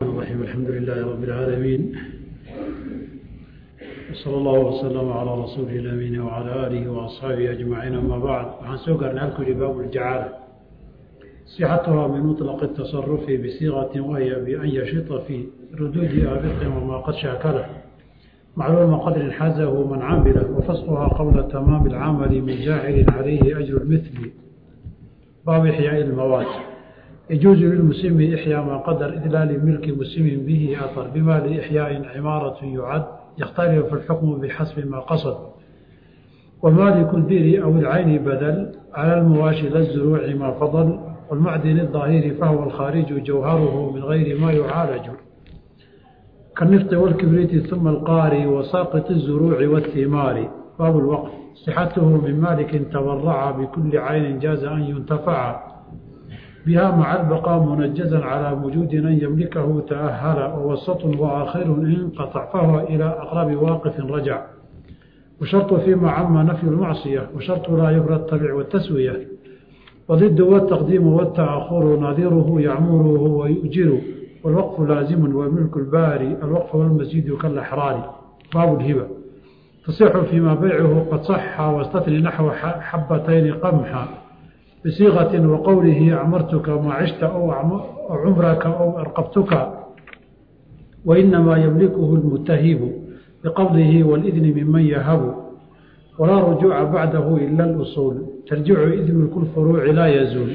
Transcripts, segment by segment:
الرحيم الحمد لله رب العالمين وصلى الله وسلم على رسوله الأمين وعلى آله وأصحابه أجمعين أما بعد waxaan soo gaarnay halkuli baabu الجacaala صحتها من مطلق التصرف بصيغة وهي بأن يشط في ردود آبق وما قد شاكله معلوم قدر حازه من عامله وفسقها قبل تمام العمل من جاعل عليه أجر المثل باب إحياء المواد يجوز للمسلم إحياء ما قدر إذلال ملك مسلم به أثر بما لإحياء عمارة يعد يختلف الحكم بحسب ما قصد ومالك البئر أو العين بدل على المواشي للزروع ما فضل والمعدن الظاهر فهو الخارج جوهره من غير ما يعالج كالنفط والكبريت ثم القاري وساقط الزروع والثمار باب الوقف صحته من مالك تورع بكل عين جاز أن ينتفع بها مع البقاء منجزا على وجود أن يملكه تأهل ووسط وآخر انقطع فهو إلى أقرب واقف رجع وشرط فيما عم نفي المعصية وشرط لا يبرى التبع والتسوية وضد والتقديم والتأخر نظيره يعمره ويؤجر والوقف لازم وملك الباري الوقف والمزيد كالأحرار باب الهبة تصح فيما بيعه قد صح واستثني نحو حبتين قمحا بصيغة وقوله أعمرتك ما عشت أو عمرك أو أرقبتك وإنما يملكه المتهب بقبضه والإذن ممن يهب ولا رجوع بعده إلا الأصول ترجع إذن كل فروع لا يزول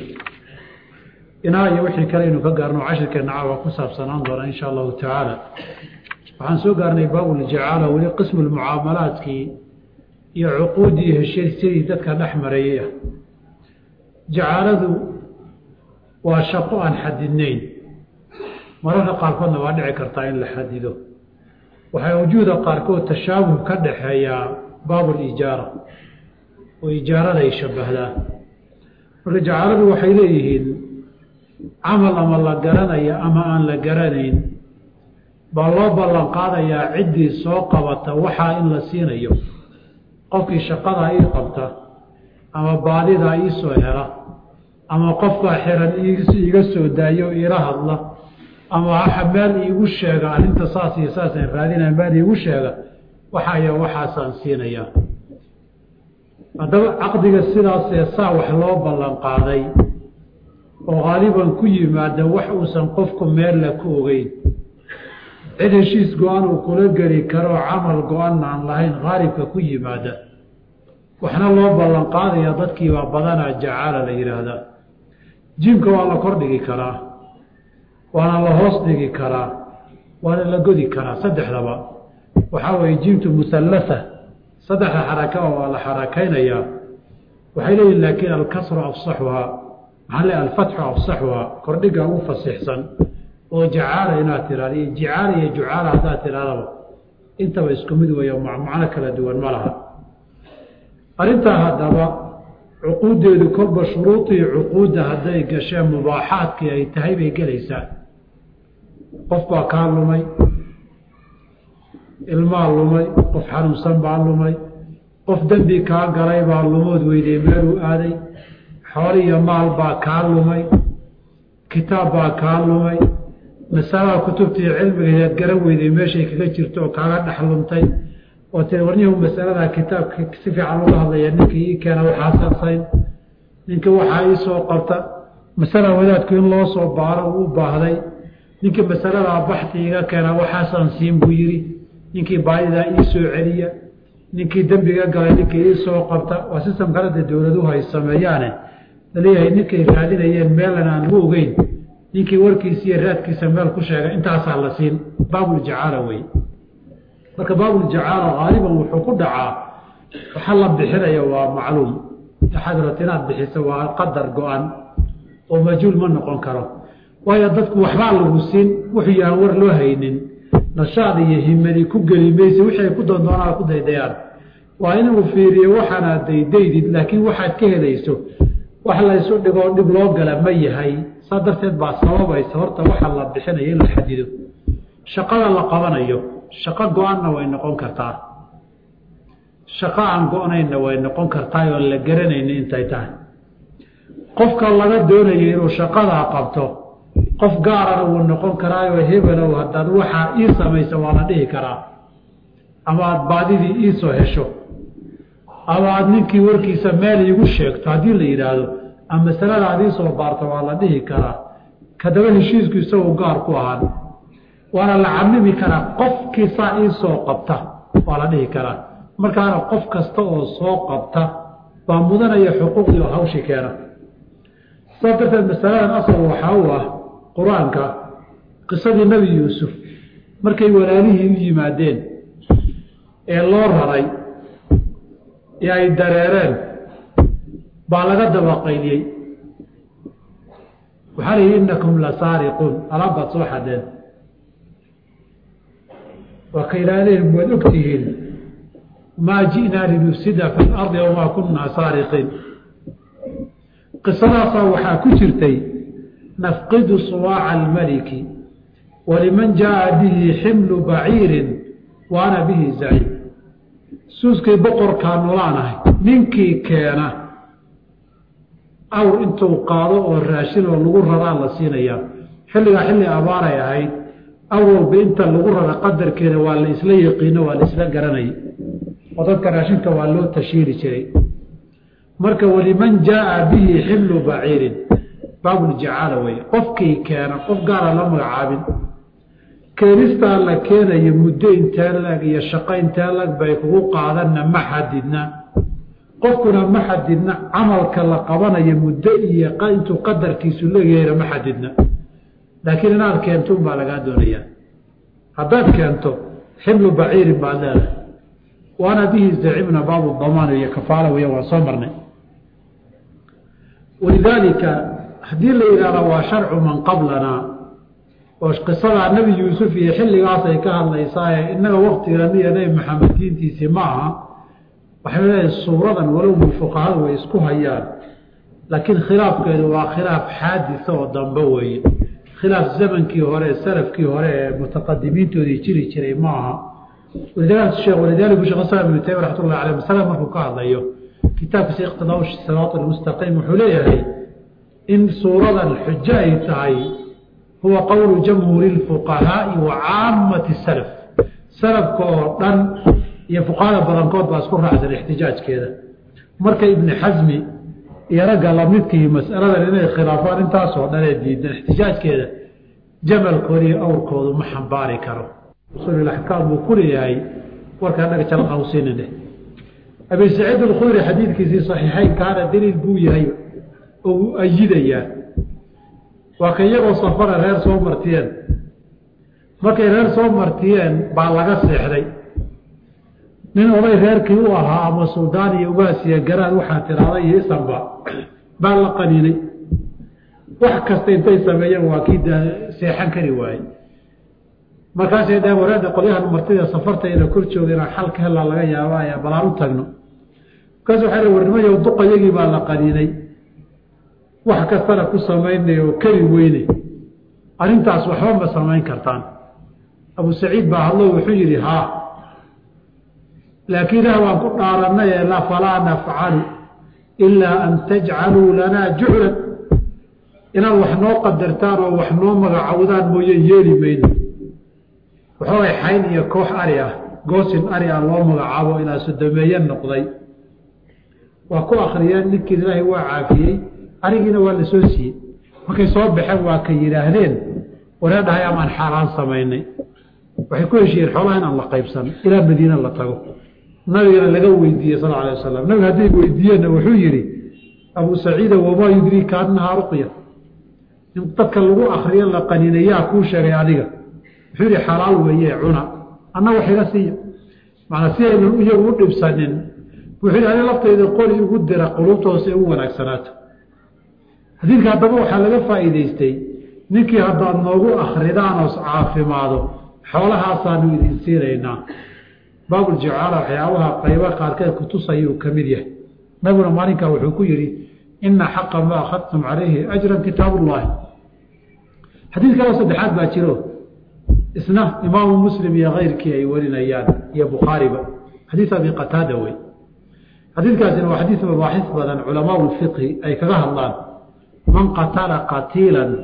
inaa wixii kale aynu ka gaarno cashirkeenna caawa ku saabsanaan doona insha allahu tacaala waxaan soo gaarnay baabuljacaala weli qismu lmucaamalaadkii iyo cuquuddii heshiisyadii dadka dhex mareeyey ah jacaaladu waa shaqo aan xadidnayn mararka qaarkoodna waa dhici kartaa in la xadido waxaa wujuuda qaarkood tashaabuh ka dhaxeeyaa baabulijaara oo ijaarada ay shabbahdaa marka jacaaladu waxay leeyihiin camal ama la garanaya ama aan la garanayn baa loo ballan qaadayaa ciddii soo qabata waxaa in la siinayo qofkii shaqadaa ii qabta ama baadidaa ii soo hela ama qofkaa xiran iiga soo daayo iila hadla ama meel iigu sheega arrinta saas iyo saasaan raadinaya meel iigu sheega waxaaya waxaasaan siinayaa haddaba caqdiga sidaasee saa wax loo ballan qaaday oo haaliban ku yimaada wax uusan qofku meella ku ogeyn cid heshiis go-an uu kula geli karoo camal go-an aan lahayn haalibka ku yimaada waxna loo ballan qaadaya dadkiibaa badanaa jacaala la yidhaahdaa jiimka waa la kor dhigi karaa waana la hoos dhigi karaa waana la godi karaa saddexdaba waxaa weeye jiimtu muhallasa saddexda xaraka waa la xarakaynayaa waxay leeyihin laakiin alkasru afsaxuhaa maxaa le alfatxu afsaxuhaa kordhiga ugu fasixsan oo jacaala inaad tihahdo iyo jicaala iyo jucaala haddaad tidhahdaba intaba isku mid weeyo macno kala duwan ma laha arrintaa haddaba cuquuddeedu kolba shuruudii cuquudda hadday gasheen mubaaxaadkii ay tahay bay gelaysaa qof baa kaa lumay ilmaa lumay qof xanuunsan baa lumay qof dembi kaa galay baa lumood weydey meeluu aaday xool iyo maal baa kaa lumay kitaab baa kaa lumay masalada kutubtii cilmigaeed garan weyday meeshay kaga jirto oo kaaga dhex lumtay oo tiri warnihu masaladaa kitaabka si fiican uga hadlaya ninkii ii keena waxaa sarsayn ninkii waxaa ii soo qabta masala wadaadku in loo soo baaro uu u baahday ninkii masaladaa baxti iga keena waxaasaan siin buu yidhi ninkii baadidaa ii soo celiya ninkii dembiga galay ninkii ii soo qabta waa sistam kaleda dowladuhu ay sameeyaane laleeyahay ninkay raadinayeen meelan aan ugu ogeyn ninkii warkiisa iyo raadkiisa meel ku sheega intaasaa la siin baabuljacaala wey marka baabuljacaala haaliban wuxuu ku dhacaa waxa la bixinaya waa macluum waxaad rabta inaad bixiso waa qadar go-an oo majhuul ma noqon karo waayo dadku waxbaa lagu siin wuxuu yahaan war loo haynin nashaad iyo himadi ku geli mayse wixii ay ku doondoonaa ku daydayaan waa inuu fiiriyo waxaanaad daydaydid laakiin waxaad ka helayso wax laysu dhigoo dhib loo gala ma yahay saa darteed baa sababaysa horta waxa la bixinayo in la xadido shaqada la qabanayo shaqo go-anna way noqon kartaa shaqo aan go-naynna way noqon kartaa oon la garanayni intay tahay qofka laga doonayo inuu shaqadaa qabto qof gaarana wuu noqon karaayo hebelow haddaad waxaa ii samaysa waa la dhihi karaa ama aada baadidii iisoo hesho ama aada ninkii warkiisa meel iigu sheegto haddii la yidhaahdo ama masalada aad iisoo baarto waa la dhihi karaa kadaba heshiisku isagoo gaar ku ahaan waana la camimi karaa qofkii saa iisoo qabta waa la dhihi karaa markaana qof kasta oo soo qabta baa mudanaya xuquuqdii oo hawshi keena saas darteed masaladan asal waxaa u ah qur-aanka qisadii nebi yuusuf markay walaalihii u yimaadeen ee loo raray ee ay dareereen baa laga dabaqayliyey waxaa la yidhi innakum la saariquun alaab baad soo xadeen waa ka ilaalihim waad og tihiin maa ji'naa linufsida fi lardi wamaa kunaa saariqiin qisadaasaa waxaa ku jirtay nafqidu suwaaca almaliki waliman jaaa bihi ximlu baciirin wa ana bihi zaciim suuskii boqorkaa nolaanahay ninkii keena awr intuu qaado oo raashin oo lagu raraa la siinayaa xilligaa xilli abaaray ahayd awalba inta lagu rara qadarkeeda waa la isla yaqiino waa la isla garanayay oo dadka raashinka waa loo tashiiri jiray marka waliman jaaa bihi ximlu baciirin baabuljacaala wey qofkii keena qof gaara la magacaabin keenistaa la keenayo muddo intee lag iyo shaqo intee lag bay kugu qaadanna ma xadidna qofkuna ma xadidna camalka la qabanayo muddo iyo intuu qadarkiisu leeyahayna ma xadidna laakiin inaad keento unbaa lagaa doonayaa haddaad keento ximlu baciirin baad leedahay waana bihi zacimna baabu damaan iyo kafaala weya waan soo marnay walidaalika haddii la yidhahdo waa sharcu man qablanaa oo qisadaa nebi yuusuf iyo xilligaas ay ka hadlaysaaye innaga waktiganiyo nebi maxamed diintiisii ma aha waxay leedahay suuradan walowba fuqahadu way isku hayaan laakiin khilaafkeedu waa khilaaf xaadisa oo dambe weeye khilaaf zamankii hore salafkii hore ee mutaqadimiintoodii jiri jiray ma aha walidaalika shekh islam ibnu taymiya raxmat ullahi aleyh masala markuu ka hadlayo kitaabkiisa iqtidaa siraat almustaqiim wuxuu leeyahay in suuradan xujo ay tahay huwa qowlu jamhuuri lfuqahaa'i wa caamati salaf salafka oo dhan iyo fuqahada badankood baa isku raacsan ixtijaajkeeda marka ibni xasmi iyo ragga lamidkii masaladan inay khilaafaan intaasoo dhan ee diidan ixtijaajkeeda jamalkooda iyo awrkoodu ma xambaari karo usuulaxkaam buu ku leeyahay warkaa dhaga jala qawsinin dheh abi saciid alkhudri xadiidkiisii saxiixeynkaana daliil buu yahay oo uu ayidayaa waa ka iyagoo safara reer soo martiyeen markay reer soo martiyeen baa laga seexday nin oday reerkii u ahaa ama suldaan iyo ugaasiya garaad waxaa tiraada iyo isanba baa la qaniinay wax kasta intay sameeyeen waa kii seexan kari waayey markaasay dhaheen wareeda qolyahan martida safartayna kor jooga inaan xal ka helaa laga yaabaya balaan u tagno markaas waxay dh warnimayo duqayagii baa la qaniinay wax kastana ku samaynay oo keli weyne arrintaas waxba ma samayn kartaan abu saciid baa hadlo wuxuu yidhi haa laakiin ilaah waan ku dhaaranay la falaa nafcalu ilaa an tajcaluu lanaa juclan inaad wax noo qadartaan oo wax noo magacowdaan mooye yeeli mayno waxoogay xayn iyo koox ari ah goosin ari ah loo magacaabo ilaa sodomeeye noqday waa ku akriyeen ninkiin ilaahay waa caafiyey arigiina waa la soo siiyey markay soo baxeen waa ka yidhaahdeen waree dhahay amaan xaaraan samaynay waxay ku heshiiyeen xoolaha inaan la qaybsan ilaa madiina la tago nabigana laga weydiiyey sal alay wasalam nabiga hadday weydiiyeenna wuxuu yidhi abuu saciida wamaa yudriika annahaa ruqya in dadka lagu akriyo la qaninayaa kuu sheegay adiga wuxuu yihi xalaal weeye cuna anna wax iga siiya macnaa si aynan iyagu u dhibsanin wuxuu yihi ani laftayda qoli igu dira quluubtooda si ay u wanaagsanaato xadiidka haddaba waxaa laga faa'iidaystay ninkii haddaad noogu akridaan oos caafimaado xoolahaasaanu idin siinaynaa baabuljacaala waxyaabaha qaybo qaarkeed kutusayuu ka mid yahay nabiguna maalinkaa wuxuu ku yidhi ina xaqa ma akhadtum calayhi ajran kitaabullaahi xadiid kaloo saddexaad baa jiro isna imaamu muslim iyo keyrkii ay warinayaan iyo bukhaariba xadiid abi qataada wey xadiidkaasina waa xadiid mabaaxis badan culamaa lfiqhi ay kaga hadlaan man qatala qatiilan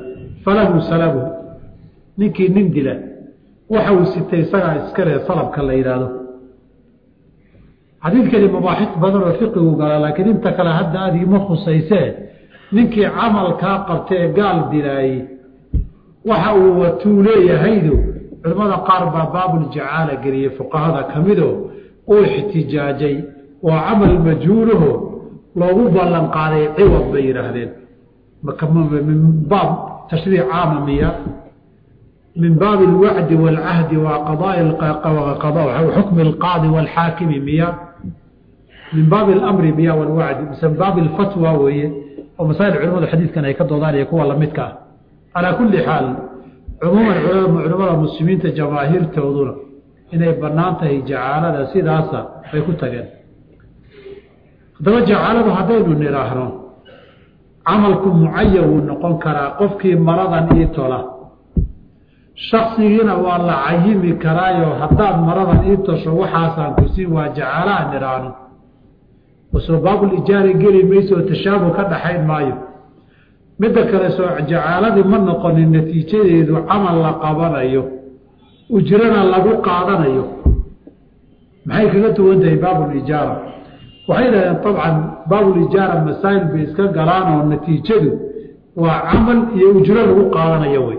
falahu salabuhu ninkii nin dila waxa uu sitay isagaa iskale salabka la yidhaahdo xadiidkani mabaaxis badan oo fiqigu gala laakiin inta kale hadda aad ima khusaysee ninkii camalkaa qabtee gaal dilaayey waxa uu watuu leeyahaydu culimmada qaar baa baabuljacaala geliyey fuqahada ka mido uu ixtijaajay waa camal majhuulaho loogu ballan qaaday ciwad bay yidhaahdeen min baab tashriic caama miya min baabi alwacdi waalcahdi wa xukmi alqaadi waalxaakimi miya min baabi alamri miya walwacdi mise min baabi alfatwa weeye oo masaa'il culimadu xadiidkan ay ka doodaan iyo kuwa lamidka ah calaa kulli xaal cumuuman culimmada muslimiinta jamaahiirtooduna inay bannaan tahay jacaalada sidaasa bay ku tageen haddaba jacaaladu haddaynu nidhaahno camalku mucayan wuu noqon karaa qofkii maradan ii tola shaksigiina waa la cayimi karaayo haddaad maradan ii tosho waxaasaan ku siin waa jacaalaha nidhaahno wasoo baabulijaari geli mayso oo tashaabuh ka dhaxayn maayo midda kale soo jacaaladii ma noqonin natiijadeedu camal la qabanayo ujrana lagu qaadanayo maxay kaga duwan tahay baabulijaara waxay dhahdeen abcan baabulijaara masaa'il bay iska galaan oo natiijadu waa camal iyo ujro lagu qaadanayo wey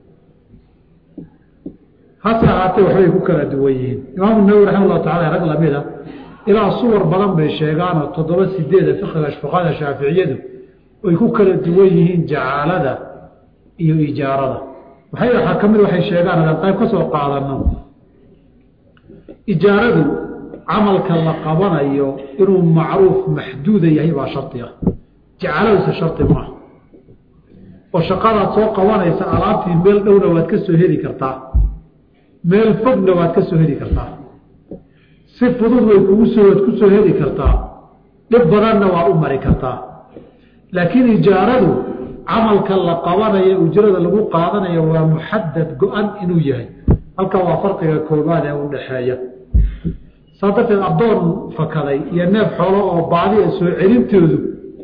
hase ahaatee waxbay ku kala duwan yihiin imaamu nawowi raxima llahu tacala rag lamida ilaa suwar badan bay sheegaanoo toddoba sideeda fiqiga fuqahada shaaficiyadu ay ku kala duwan yihiin jacaalada iyo ijaarada waxay waxaa ka mid waxay sheegaan hadaan qayb ka soo qaadano ijaaradu camalka la qabanayo inuu macruuf maxduuda yahay baa shardi ah jacaaladuse shardi maaha oo shaqadaad soo qabanaysa alaabtii meel dhowna waad ka soo heli kartaa meel fogna waad ka soo heli kartaa si fudud way kugu soo waad ku soo heli kartaa dhib badanna waa u mari kartaa laakiin ijaaradu camalka la qabanayo ujrada lagu qaadanayo waa muxadad go-an inuu yahay halka waa farqiga koobaad ee u dhaxeeya saa darteed addoon fakaday iyo neef xoolo oo baadiya soo celintoodu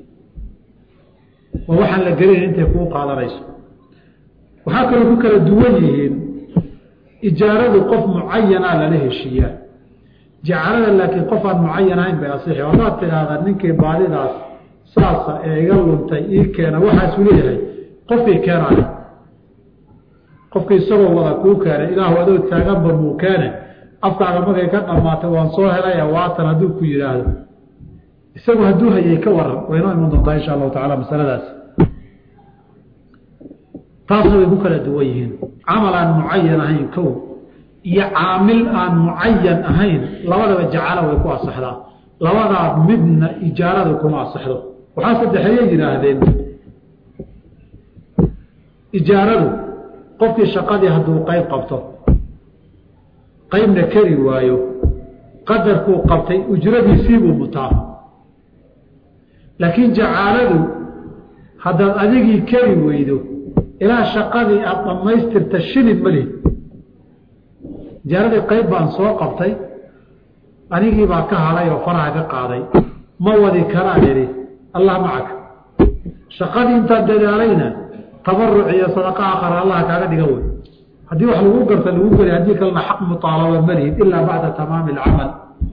waa waxaan la gelinayn intay kuu qaadanayso waxaa kaloo ku kala duwan yihiin ijaaradu qof mucayanaa lala heshiiyaa jacalada laakiin qof aan mucayan ahayn bay asixi haddaad tidhaahda ninkii baadidaas saasa ee iga luntay ii keena waxaasuu leeyahay qofkii keenaale qofkii isagoo wada kuu keenay ilaahu adoo taaganba muu keene afkaaga markay ka dhammaatay waan soo helaya waatan hadduu ku yidhaahdo isagu hadduu hayay ka waran waynoo iman doontaa insha allahu tacala masaladaas taasna way ku kala duwan yihiin camal aan mucayan ahayn kow iyo caamil aan mucayan ahayn labadaba jacala way ku asaxdaa labadaa midna ijaarada kuma asaxdo waxaa saddexeeye yidhaahdeen ijaaradu qofkii shaqadii hadduu qayb qabto qaybna keri waayo qadarkuu qabtay ujradiisiibuu mutaa laakiin jacaaladu haddaad adigii keri weydo ilaa shaqadii aada dhammaystirta shilin ma lihi ijaaradii qayb baan soo qabtay anigii baa ka hadhay oo faraha ka qaaday ma wadi karaan idhi allah macaka shaqadii intaan dadaalayna tabaruc iyo sadaqa akhar allah kaaga dhiga wey haddii wax lagu garta lagu geli haddii kalena xaq muaalaba malihid ilaa bacda tamaami alcamal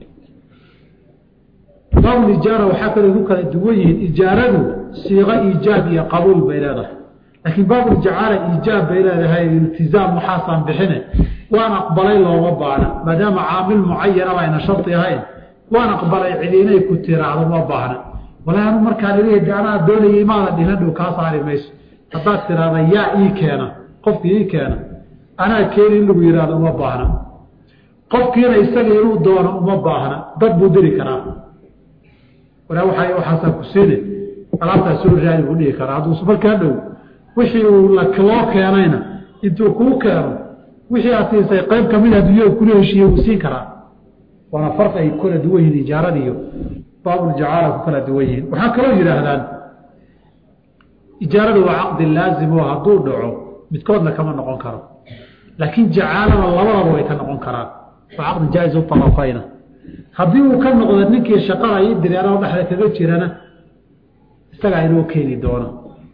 baabul ijaara waxaa kaloo ku kala duwan yihiin ijaaradu siiqo iijaab iyo qabuul bay leedahay laakiin baabuljacaala iijaab bay leedahay iltizaam waxaasaan bixine waan aqbalay looma baana maadaama caamil mucayanaba ayna shardi ahayn waan aqbalay cidi inay ku tiraahdo ma baahna walaa anu markaan ilih de anaa doonayay maada dhihan dhow kaa saari mayso haddaad tiraahda yaa ii keena qofkii ii keena anaa keeni in lagu yihahdo uma baahna qofkiina isaga inuu doono uma baahna dad buu diri karaa walaa waa waxaasaa ku siine alaabtaa soo raadi buu dhihi karaa hadduu markaa dhow wixii uu loo keenayna intuu kuu keeno wixii aad siisay qayb kamid a dunyada kula heshiiye wuu siin karaa waana farqi ay kala duwan yihiin ijaarada iyo baabuljacaala ku kala duwan yihiin waxaa kaloo yidhaahdaan ijaaradu waa caqdi laazim oo hadduu dhaco midkoodna kama noqon karo laakiin jacaalada labadaba way ka noqon karaan waa caqdi jaa-is utarafayna haddii uu ka noqdo ninkii shaqada ii direero dhexda kaga jirana isagaa inoo keeni doono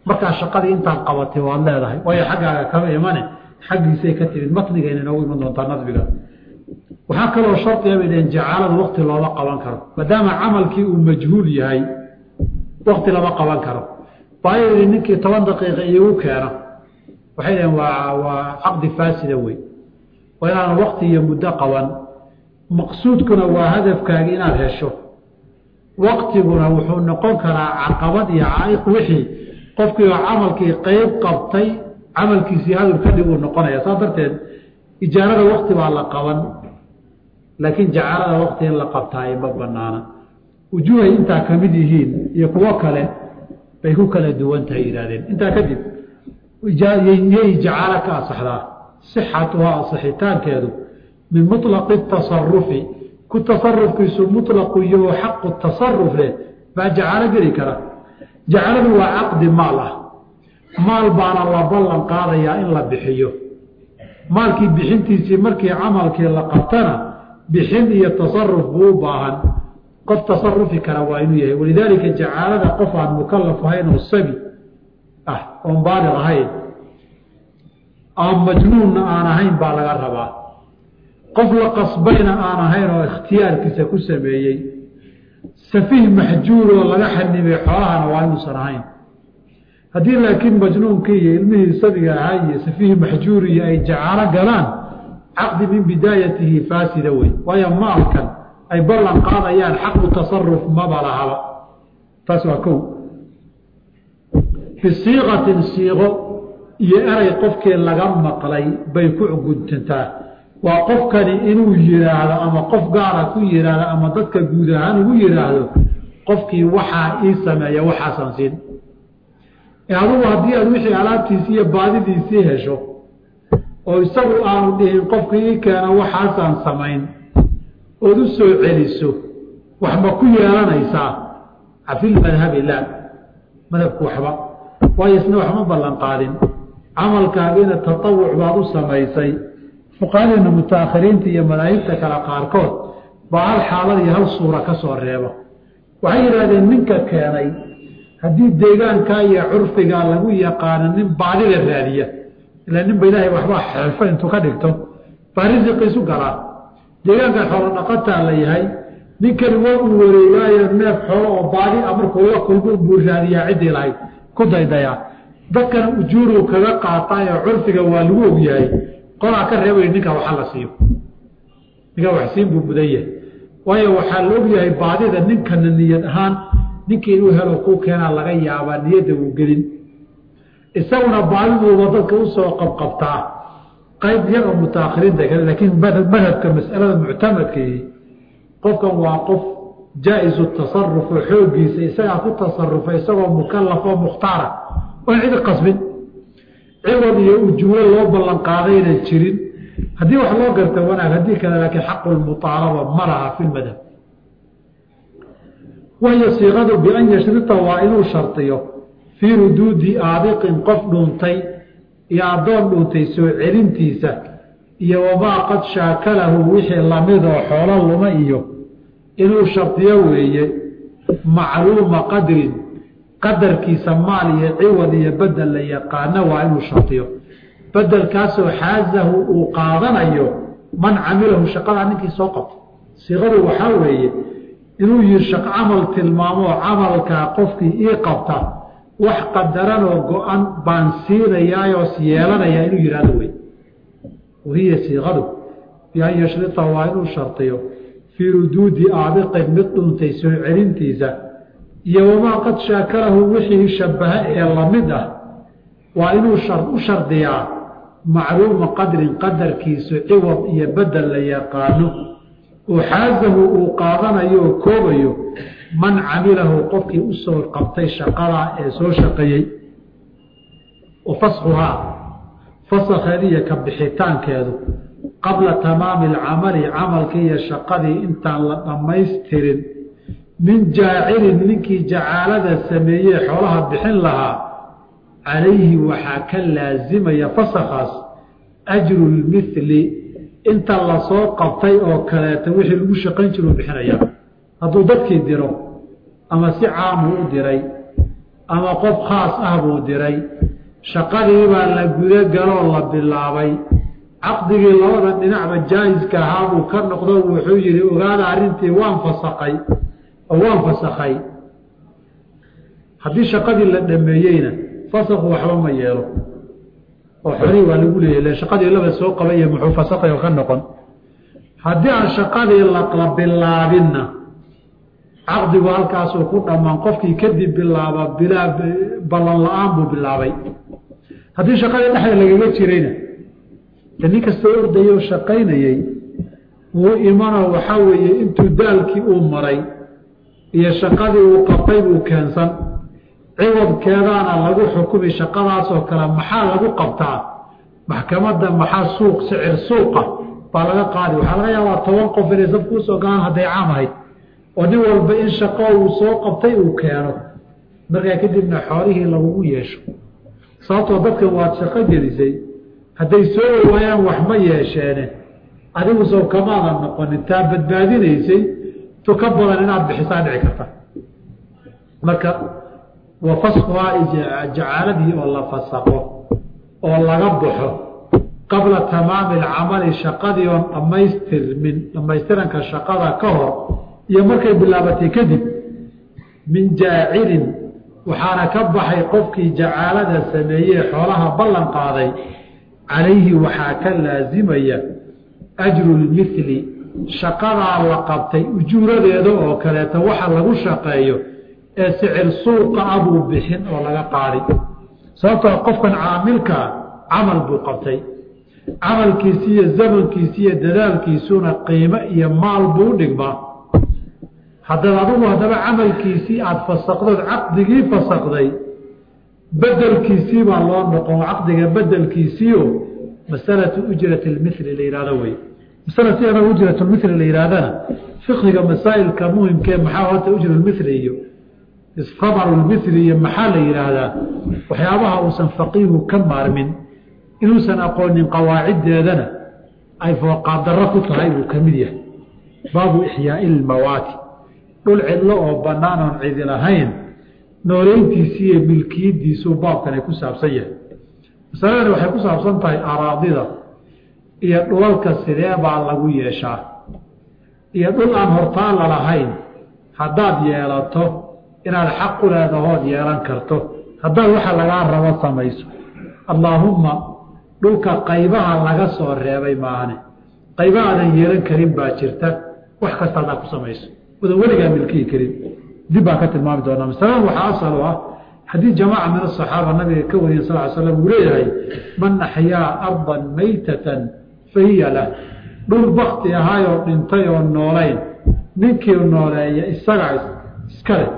markaa shaqadii intaan qabatay waad leedahay waayo xaggaaga kama imane xaggiisay ka timid matnigayna inoogu iman doontaa nadbiga waxaa kaloo shardiga bay dhaheen jacaalada wakti looma qaban karo maadaama camalkii uu majhuul yahay wakti lama qaban karo waayo yidhi ninkii toban daqiiqa iigu keena waxay dhaheen waa waa caqdi faasida wey waa inaan wakti iyo muddo qaban maqsuudkuna waa hadafkaagi inaad hesho waktiguna wuxuu noqon karaa caqabad iyo caaiq wixii qofkii oo camalkii qeyb qabtay camalkiisii hadul kadhib uu noqonaya saas darteed ijaarada wakti baa la qaban laakiin jacaalada wakti in la qabtaaye ma banaana wujuuhay intaa ka mid yihiin iyo kuwo kale bay ku kala duwan tahay yidhahdeen intaa kadib yay jacaalo ka asaxdaa sixatuhaa asixitaankeedu min muطlaqi tasarufi ku tasarufkiisu muطlaqu iyo xaqu tasaruf leh baa jacaalo geli kara jacaladu waa caqdi maal ah maal baana la ballan qaadayaa in la bixiyo maalkii bixintiisii markii camalkii la qabtana bixin iyo tasaruf buu u baahan qof tasarufi kara waa inuu yahay walidaalika jacaalada qof aan mukalaf ahayn oo sabi ah oon baaliq ahayn aan majnuunna aan ahayn baa laga rabaa qof la qasbayna aan ahayn oo ikhtiyaarkiisa ku sameeyey safiih maxjuur oo laga xanimay xoolahana waa inuusan ahayn haddii laakiin majnuunkii iyo ilmihii sabiga ahaa iyo safiih maxjuuriyo ay jacaalo galaan caqdi min bidaayatihi faasida wey waayo maalkan ay ballan qaadayaan xaqu tasaruf maba lahaba taas waa kow bisiiqatin siiqo iyo eray qofkii laga maqlay bay ku guntantaa waa qofkani inuu yidhaahdo ama qof gaara ku yidhaahdo ama dadka guud ahaan ugu yidhaahdo qofkii waxaa ii sameeya waxaasan siin adugu haddii aad wixii alaabtiisii iyo baadidiisii hesho oo isagu aanu dhihin qofkii ii keena waxaasaan samayn ood u soo celiso wax ma ku yeelanaysaa cafilmadhabi laa madhabku waxba waayo isna waxma ballan qaadin camalkaagiina tatawuc baad u samaysay fuqahadeena mutaakhiriinta iyo madaahibta kale qaarkood baa hal xaalad iyo hal suura ka soo reeba waxay yidhahdeen ninka keenay haddii deegaankaa iyo curfigaa lagu yaqaano nin baadida raadiya ilaa ninba ilaahay waxbaa xeelfo intuu ka dhigto baa risiqiisu galaa deegaankan xoolo dhaqataa la yahay ninkani waa uu wareegaayo neef xoolo oo baadi a markuu la kulmo buu raadiyaa ciddii lahayd ku daydayaa dadkana ujuuruu kaga qaataayoo curfiga waa lagu ogyahay qolaa ka reebay ninka waxa la siiyo ninkaa waxsiin buu mudan yahay waayo waxaa la ogyahay baadida ninkana niyad ahaan ninkii inuu helo kuu keenaa laga yaabaa niyadda uu gelin isaguna baadiduuba dadka usoo qabqabtaa qayb iyaga mutaakhiriinta kale laakiin madhabka mas'alada muctamadkii qofkan waa qof jaa-isu tasaruf oo xooggiisa isagaa ku tasarufa isagoo mukalaf oo mukhtaara oon cidi qasbin ciwad iyo ujuuro loo ballan qaadayna jirin haddii wax loo garta wanaag haddii kale laakiin xaqu lmuaalaba ma laha fi lmadhab wahiyo siiqadu bian yashrita waa inuu shardiyo fii ruduudi aadiqin qof dhuuntay iyo addoon dhuuntay soo celintiisa iyo wamaa qad shaakalahu wixii lamidoo xoolo luma iyo inuu shardiyo weeye macluuma qadrin qadarkiisa maal iyo ciwad iyo bedel la yaqaano waa inuu shardiyo bedelkaasoo xaazahu uu qaadanayo man camilahu shaqadaa ninkii soo qabto siiqadu waxaa weeye inuu yihi shaq camal tilmaamoo camalkaa qofkii ii qabta wax qadaranoo go-an baan siinayaayoo yeelanayaa inuu yihahdo wey wahiya siiqadu bian yashrita waa inuu shardiyo fii ruduudi aabiqin mid dhuntay soo celintiisa iyo wamaa qad shaakalahu wixii shabaha ee lamid ah waa inuu u shardiyaa macluuma qadrin qadarkiisu ciwad iyo bedel la yaqaano oo xaazahu uu qaadanayo oo koobayo man camilahu qofkii usoo qabtay shaqadaa ee soo shaqeeyey wa fasxuhaa fasakheediiyo ka bixitaankeedu qabla tamaami alcamali camalkii iyo shaqadii intaan la dhammaystirin min jaacilin ninkii jacaalada sameeyey xoolaha bixin lahaa calayhi waxaa ka laasimaya fasakhaas ajru lmithli inta lasoo qabtay oo kaleeta wixii lagu shaqayn jiro bixinaya hadduu dadkii diro ama si caamu u diray ama qof khaas ah buu diray shaqadii baa la guda galoo la bilaabay caqdigii labada dhinacba jaahiska ahaa buu ka noqdo wuxuu yihi ogaada arrintii waan fasakay oo waan fasakhay haddii shaqadii la dhameeyeyna fasakhu waxba ma yeelo oo xolihii waa lagu leeyahy shaqadii laba soo qabay iyo muxuu fasakhay oo ka noqon haddii aan shaqadii la bilaabinna caqdigu halkaasuu ku dhammaan qofkii kadib bilaaba bilaa ballan la-aan buu bilaabay haddii shaqadii dhexda lagaga jirayna de nin kastoo ordayay oo shaqaynayey wuu imanoo waxaa weeye intuu daalkii uu maray iyo shaqadii uu qabtay buu keensan ciwadkeedaana lagu xukumi shaqadaasoo kale maxaa lagu qabtaa maxkamadda maxaa suuq sicir suuqa baa laga qaadi waxaa laga yaabaa toban qof inay saf kuusoo galaan hadday caam ahayd oo nin walba in shaqo uu soo qabtay uu keeno markaa kadibna xoolihii lagugu yeesho sababtoo dadkan waad shaqo gelisay hadday soo waayaan wax ma yeesheene adigu sow kamaadan noqonin taa badbaadinaysay tu ka badan inaad bixisaa dhici karta marka wa faskuhaa jacaaladii oo la fasaqo oo laga baxo qabla tamaami alcamali shaqadii oon dhammaystirmin dhammaystiranka shaqada ka hor iyo markay bilaabatay kadib min jaacilin waxaana ka baxay qofkii jacaalada sameeyey xoolaha ballan qaaday calayhi waxaa ka laasimaya ajru lmithli shaqadaa la qabtay ujuuradeeda oo kaleeto waxa lagu shaqeeyo ee sicir suuqa ah buu bixin oo laga qaadi sababtoo qofkan caamilkaa camal buu qabtay camalkiisi iyo zamankiisi iyo dadaalkiisuna qiimo iyo maal buu u dhigmaa haddaad adigu haddaba camalkiisii aada fasaqdood caqdigii fasaqday bedelkiisii baa loo noqon caqdiga bedelkiisiio masalatu ujrati lmithli la yihahdo wey masala si anaga ujratulmithli la yihahdana fiqhiga masaa'ilka muhimkee maxaa horta ujrulmithli iyo isqamarulmithli iyo maxaa la yidhaahdaa waxyaabaha uusan faqiihu ka maarmin inuusan aqoonin qawaaciddeedana ay fooqaaddarro ku tahay buu ka mid yahay baabu ixyaai lmawaati dhul cidlo oo bannaan oon cidi lahayn nooleyntiisii iyo milkiyadiisuu baabkani ku saabsan yahay masaladani waxay ku saabsan tahay araadida iyo dhulalka sidee baa lagu yeeshaa iyo dhul aan hortaan lalahayn haddaad yeelato inaad xaq u leedahood yeelan karto haddaad waxa lagaa rabo samayso allaahumma dhulka qaybaha laga soo reebay maane qayba aadan yeelan karin baa jirta wax kasta haddaad ku samayso wadan weligaa milkihi karin dib baan ka tilmaami doonaa masaladan waxaa asal u ah xadiid jamaaca min asaxaaba nabiga ka wariya sal l slam uu leeyahay man axyaa ardan maytatan fa hiya lah dhul bakti ahaayoo dhintay oo noolayn ninkii nooleeya isaga iskale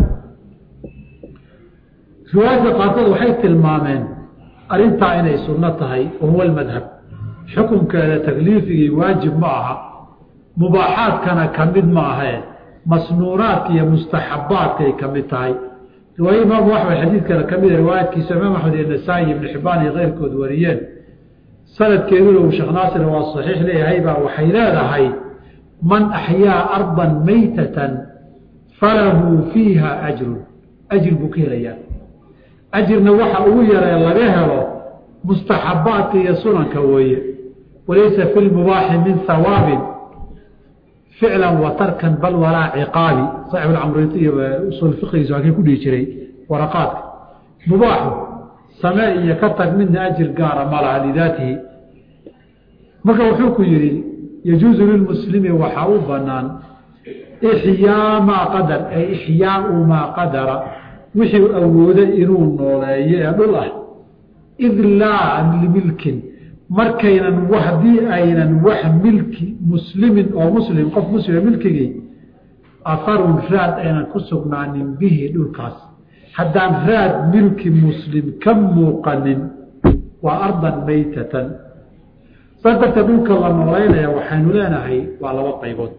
riwaayadka qaarkood waxay tilmaameen arrintaa inay sunno tahay wa huwa almadhab xukunkeeda takliifigii waajib ma aha mubaaxaadkana ka mid ma ahee masnuuraadka iyo mustaxabaadkay ka mid tahay riwaaya imaamu axmed xadiidkana ka mida riwaayadkiisa imaam axmed iyo nasaa-i ibnu xibaan iyo keyrkood wariyeen sanadkeeduna uu sheekh naasir waa saxiix leeyahay baa waxay leedahay man axyaa ardan maytatan falahu fiiha ajrun ajir buu ka helayaa ajirna waxa ugu yaree laga helo mustaxabaadka iyo sunanka weeye walaysa fi lmubaaxi min hawaabin ficlan wa tarkan bal walaa ciqaabi saaxib alcamriti iyo usul fiqigiisa waa kii ku dhihi jiray waraqaadka mubaaxu samee iyo ka tag midna ajir gaara ma laha lidaatihi marka wuxuu ku yidhi yajuusu lilmuslimi waxaa u banaan ixyaa maa qadar ay ixyaau maa qadara wixii awooday inuu nooleeyo ee dhul ah id laa limilkin markaynan haddii aynan wax milki muslimin oo muslim qof muslima milkigii aharun raad aynan ku sugnaanin bihi dhulkaas haddaan raad milki muslim ka muuqanin waa ardan maytatan saas darteed dhulka la nooleynaya waxaynu leenahay waa laba qaybood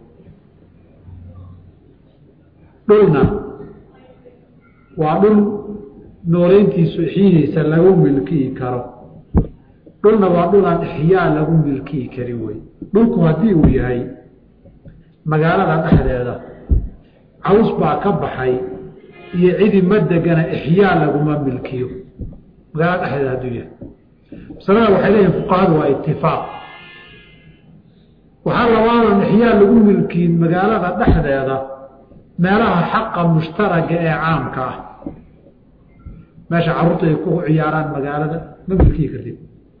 dhulna waa dhul nooleyntiisu ixyihiisa lagu milkiyi karo dhulna waa dhul aan ixyaa lagu milkiyi karin wey dhulku haddii uu yahay magaalada dhexdeeda caws baa ka baxay iyo cidi ma degana ixyaa laguma milkiyo magaalada dhexdeeda hadduu yahay masalada waxay leeyihin fuqahadu waa itifaaq waxaa labaadan ixyaa lagu milkiin magaalada dhexdeeda meelaha xaqa mushtaraga ee caamka ah meesha carruurta ay ku ciyaaraan magaalada ma milkiyi kartid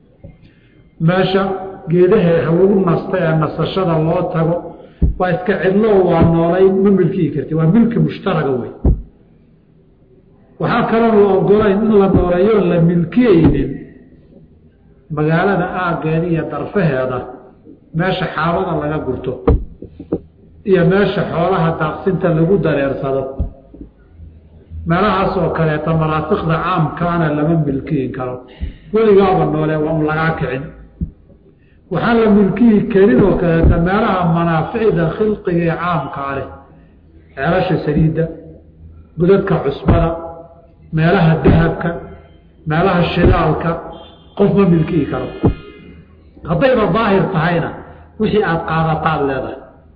meesha geedaha halagu nasta ee nasashada loo tago waa iska cidlo waa noolay ma milkiyi kartid waa milki mushtaraga wey waxaa kaloo la ogolayn in la nooleeyo la milkiyeynin magaalada aaggeeda iyo darfaheeda meesha xaabada laga gurto iyo meesha xoolaha daaqsinta lagu dareersado meelahaas oo kaleeta manaasikda caamkaana lama milkiyin karo weligaaba noole waa un lagaa kicin waxaan la milkiyi karin oo kaleeta meelaha manaaficda khilqiga ee caamkaa leh ceelasha saliidda godadka cusbada meelaha dahabka meelaha shidaalka qof ma milkiyi karo haddayba daahir tahayna wixii aada qaadataad leedahay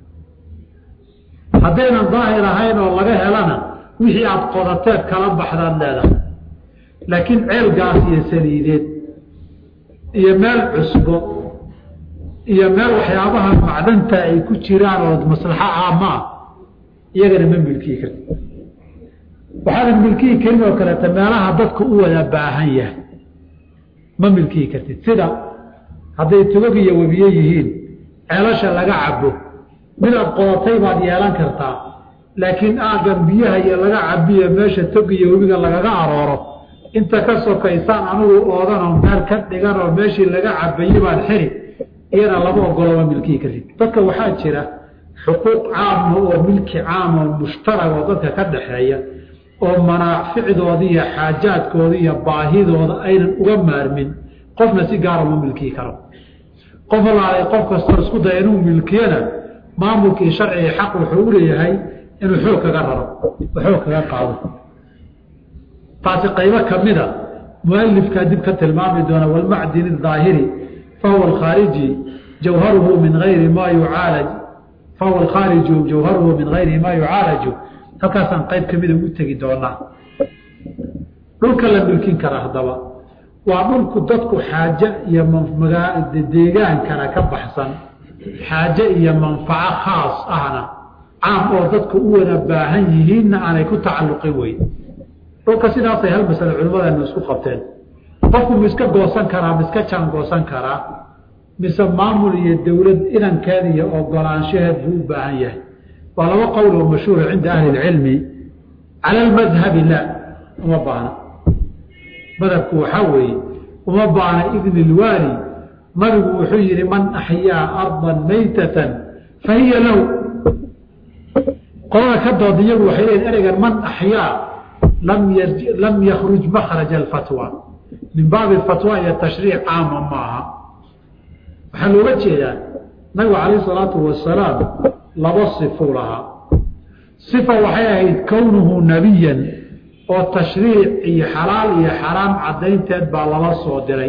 haddaynan daahir ahayn oo laga helana wixii aada qodateed kala baxdaad leedahay laakiin ceel gaas iyo saliideed iyo meel cusbo iyo meel waxyaabaha macdanta ay ku jiraan oo maslaxo caama ah iyagana ma milkiyi karti waxaadan milkiyi karin oo kaleeta meelaha dadku u wada baahan yahay ma milkiyi kartid sida hadday tugag iyo webiye yihiin ceelasha laga cabo midaad qodatay baad yeelan kartaa laakiin aagan biyaha iyo laga cabiyo meesha tog iyo webiga lagaga arooro inta ka sokaysaan anugu oodanoo meel ka dhiganoo meeshii laga cabaye baad xiri iyana lama ogolo ma milkiyi kartid dadka waxaa jira xuquuq caama oo milki caama oo mushtarag oo dadka ka dhaxeeya oo manaaficdooda iyo xaajaadkooda iyo baahidooda aynan uga maarmin qofna si gaara ma milkiyi karo qof alaalay qof kastoo isku daya inuu milkiyana maamulkii sharciga xaq wuxuu u leeyahay inuu xoog kaga raro oo xoog kaga qaado taasi qaybo kamida mualifkaa dib ka tilmaami doona walmacdin daahiri fahuwa alkhaariji jawharuhu min ayri ma yucaalaj fahuwa alkhaariju jawharuhu min gayri ma yucaalaju halkaasaan qayb kamida ugu tegi doonaa dhulka la milkin kara haddaba waa dhulku dadku xaaje iyo deegaankana ka baxsan xaaje iyo manfaco khaas ahna caam oo dadku u wada baahan yihiinna aanay ku tacalluqin weyn dhulka sidaasay hal masale culimmadeenu isku qabteen qofku ma iska goosan karaa ma iska jaan goosan karaa mise maamul iyo dowlad inankeed iyo ogolaanshaheed buu u baahan yahay waa laba qowl oo mashhuura cinda ahli ilcilmi cala almadhabi la uma baahna madhabku waxaa weeye uma baana idni ilwaali nabigu wuxuu yihi man axyaa ardan maytatan fa hiya lahu qolada ka dood iyagu waxay leeyiin ereygan man axyaa lam lam yakruj makhraja alfatwa min baabi fatwa iyo tashriic caama maaha waxaa looga jeedaa nabigu calayh isalaatu wasalaam laba sifuu lahaa sifa waxay ahayd kownuhu nabiyan oo tashriic iyo xalaal iyo xaraam caddaynteed baa lala soo diray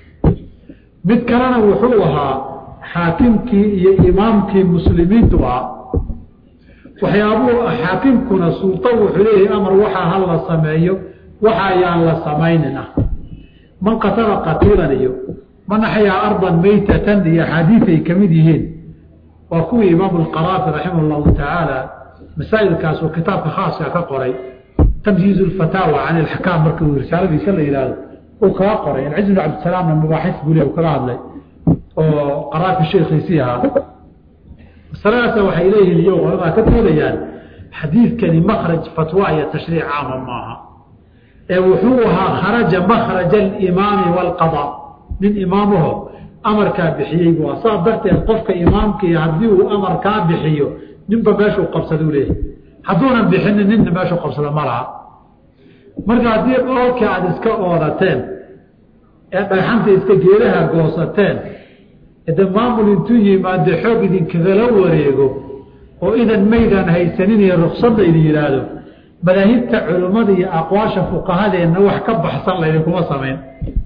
mid kalena wuxuu ahaa xaakimkii iyo imaamkii muslimiintu ah waxyaabuu xaakimkuna sulto wuxuu leeyahay amar waxaa ha la sameeyo waxa ayaan la samaynin ah man qatala qatiilan iyo man axyaa ardan maytatan iyo axaadiid ay ka mid yihiin waa kuwii imaamu lqaraafi raximah llahu tacaala masaa'ilkaas oo kitaabka khaaska ka qoray tamyiiz lfataawa can ilaxkaam marka uu risaaladiisa la yihahdo uu kaga qoray alciz bn cabdisalaamna mabaaxis buu le kaga hadlay oo qaraafi sheekhiisii ahaa masaladaasa waxay leeyihiin iyago culamaa ka doodayaan xadiidkani makraj fatwa iyo tashriic caama maaha ee wuxuu ahaa kharaja makraja alimaami waalqada nin imaamaho amarkaa bixiyey bu saa darteed qofka imaamkii haddii uu amarkaa bixiyo ninba meeshuu qabsaduu leeyahy hadduunan bixinin ninna meeshuu qabsado ma laha marka haddii dhoolkii aada iska oodateen ee dhagxanta iska geedaha goosateen de maamul intuu yimaade xoog idinkagala wareego oo idan maydaan haysanin iyo ruksadda idin yidhaahdo madaahibta culimmada iyo aqwaasha fuqahadeenna wax ka baxsan laydinkuma samayn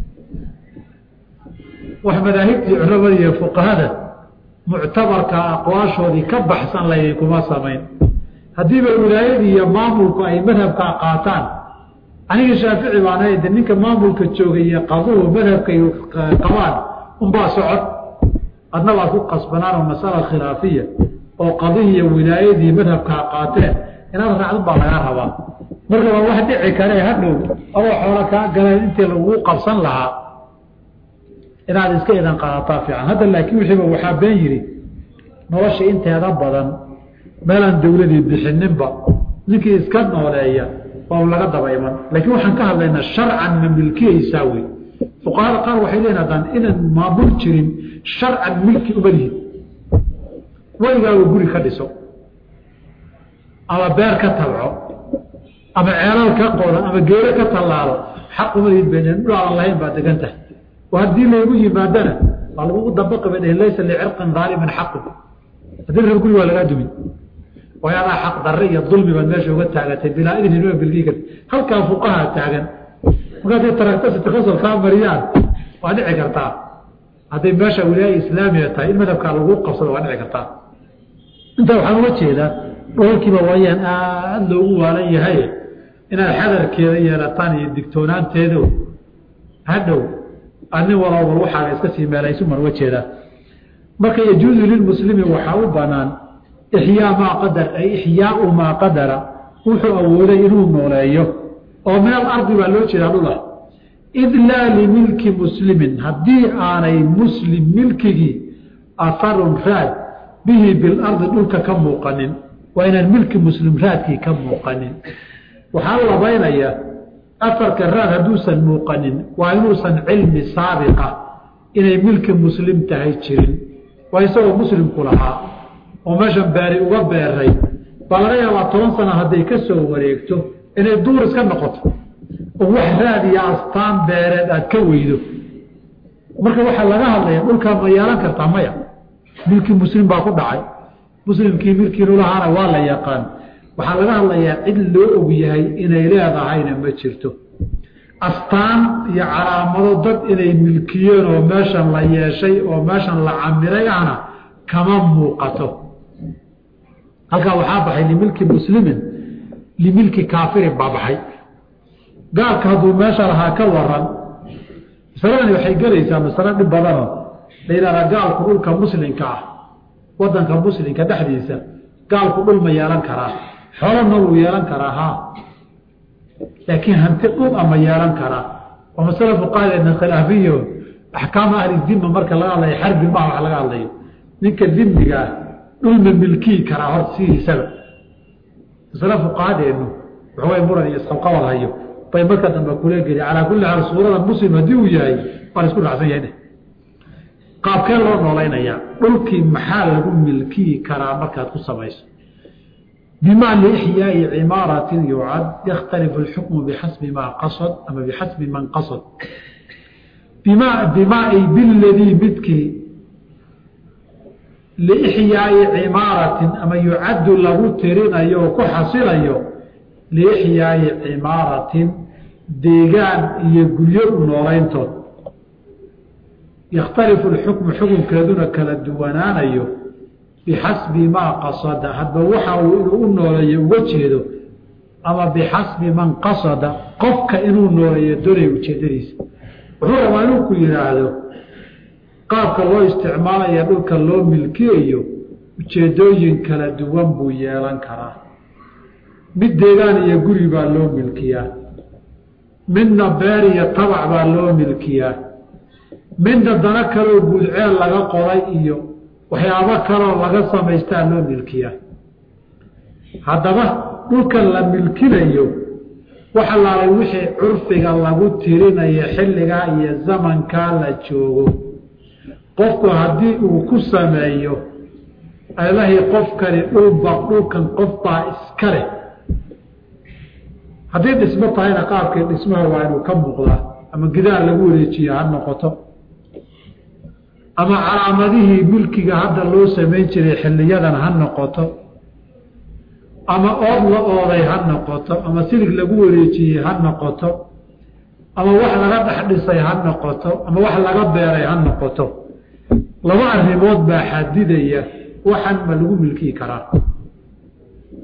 wax madaahibtii culimmada iyo fuqahada muctabarka aqwaashoodii ka baxsan laydinkuma samayn haddiiba wilaayadii iyo maamulku ay madhabkaa qaataan aniga shaafici baan de ninka maamulka joogay iyo qaduhu madhabkay qabaan unbaa socod adna waad ku qasbanaanoo masala khilaafiya oo qadihiiyo wilaayadii madhabkaa qaateen inaad raacdan baa lagaa rabaa marka waa wax dhici kare hadhow adoo xoolo kaa galeen intii laguu qabsan lahaa inaad iska idan qaadataa fiican hadda laakiin wixiiba waxaa been yidhi nolosha inteeda badan meelaan dawladii bixininba ninkii iska nooleeya waa laga daba iman laakiin waxaan ka hadlaynaa sharcan ma milkiyaysaa wey fuqahada qaar waxay leeyiin haddaan inaan maamul jirin sharcan milki uma lihid weligaaga guri ka dhiso ama beer ka tabco ama ceelal ka qodo ama geero ka tallaalo xaq uma lihid bay dhul aan lahayn baa degan tahay oo haddii laygu yimaadana waa lagugu dabaqi bay dheheen laysa licirqin daalimin xaqu haddii reer guri waa lagaa dumin way adaa xaq darre iyo dulmi baad meesha uga taagatay bilaa idin inua bilgii karti halkaa fuqaha taagan markaad taragta sitikasal kaa mariyaan waa dhici kartaa hadday meesha wilaaya islaamiya tahay in madhabkaa lagu qabsado waa dhici kartaa intaa waxaan uga jeedaa dhoolkiiba waayaan aada loogu waalan yahay inaad xadarkeeda yeelataan iyo digtoonaanteedo hadhow ani walowal waxaaga iska sii meelaysuman uga jeedaa marka yajuuzu lilmuslimi waxaa u banaan ixyaa maa qadar ay ixyaau maa qadara wuxuu awooday inuu nooleeyo oo min alardi baa loo jeedaa dhulah id laa limilki muslimin haddii aanay muslim milkigii aharun raad bihi bilardi dhulka ka muuqanin waa inaan milki muslim raadkii ka muuqanin waxaa labaynaya afarka raad hadduusan muuqanin waa inuusan cilmi saabiqa inay milki muslim tahay jirin waa isagoo muslimku lahaa oo meeshan beeri uga beeray baa laga yaabaa toban sana hadday ka soo wareegto inay duur iska noqoto oo wax raad iyo astaan beereed aad ka weydo marka waxaa laga hadlaya dhulkaa ma yeelan kartaa maya milkii muslim baa ku dhacay muslimkii milkiinu lahaana waa la yaqaan waxaa laga hadlayaa cid loo og yahay inay leedahayna ma jirto astaan iyo calaamado dad inay milkiyeen oo meeshan la yeeshay oo meeshan la camiray ahna kama muuqato halkaa waxaa baxay limilki muslimin limilki kaafirin baa baxay gaalka hadduu meesha lahaa ka waran masaladani waxay gelaysaa masalo dhib badanoo la yidhahdaa gaalku dhulka muslimka ah wadanka muslimka dhexdiisa gaalku dhul ma yeelan karaa xolona wuu yeelan karaa ha laakiin hanti dhul ama yeelan karaa waa masalo fuqahadeedna khilaafiyo axkaama ahli dima marka laga hadlayo xarbi maha wax laga hadlayo ninka dimiga ah dhulma milkii karaa horta sidiisaba masale fuqahadeenu waxaway muran iyo isqabqabad hayo bay marka dambe kula geli calaa kulli xaal suurada muslim haddii uu yahay waa la isku dhacsan yahay qaabkee loo noolaynayaa dhulkii maxaa lagu milkiyi karaa markaad ku samayso bima liixyaai cimaaratin yucad yakhtalifu alxukmu bixasbi maa qasad ama bixasbi man qasad bima bima ay biladii midkii liixyaai cimaaratin ama yucaddu lagu tirinayo oo ku xasilayo liixyaai cimaaratin deegaan iyo guryo u noolayntood yakhtalifu alxukmu xukunkeeduna kala duwanaanayo bixasbi maa qasada hadba waxa uu inuu u nooleeyo uga jeedo ama bixasbi man qasada qofka inuu nooleeyo doonay ujeedadiisa wuxuu rabaa inuu ku yidhaahdo qaabka loo isticmaalaya dhulka loo milkiyayo ujeedooyin kala duwan buu yeelan karaa mid deegaan iyo guri baa loo milkiyaa midna beer iyo tabac baa loo milkiyaa midna dana kaloo guudceel laga qoray iyo waxyaabo kaloo laga samaystaa loo milkiyaa haddaba dhulkan la milkinayo waxa laalay wixii curfiga lagu tirinayo xilligaa iyo zamankaa la joogo qofku haddii uu ku sameeyo alahi qofkani dhulba dhulkan qofbaa iska leh haddii dhismo tahayna qaabkii dhismaha waa inuu ka muuqdaa ama gidaar lagu wareejiyo ha noqoto ama calaamadihii milkiga hadda loo samayn jiray xiliyadan ha noqoto ama ood la ooday ha noqoto ama silig lagu wareejiyey ha noqoto ama wax laga dhex dhisay ha noqoto ama wax laga beeray ha noqoto laba arrimood baa xadidaya waxan ma lagu milkii karaa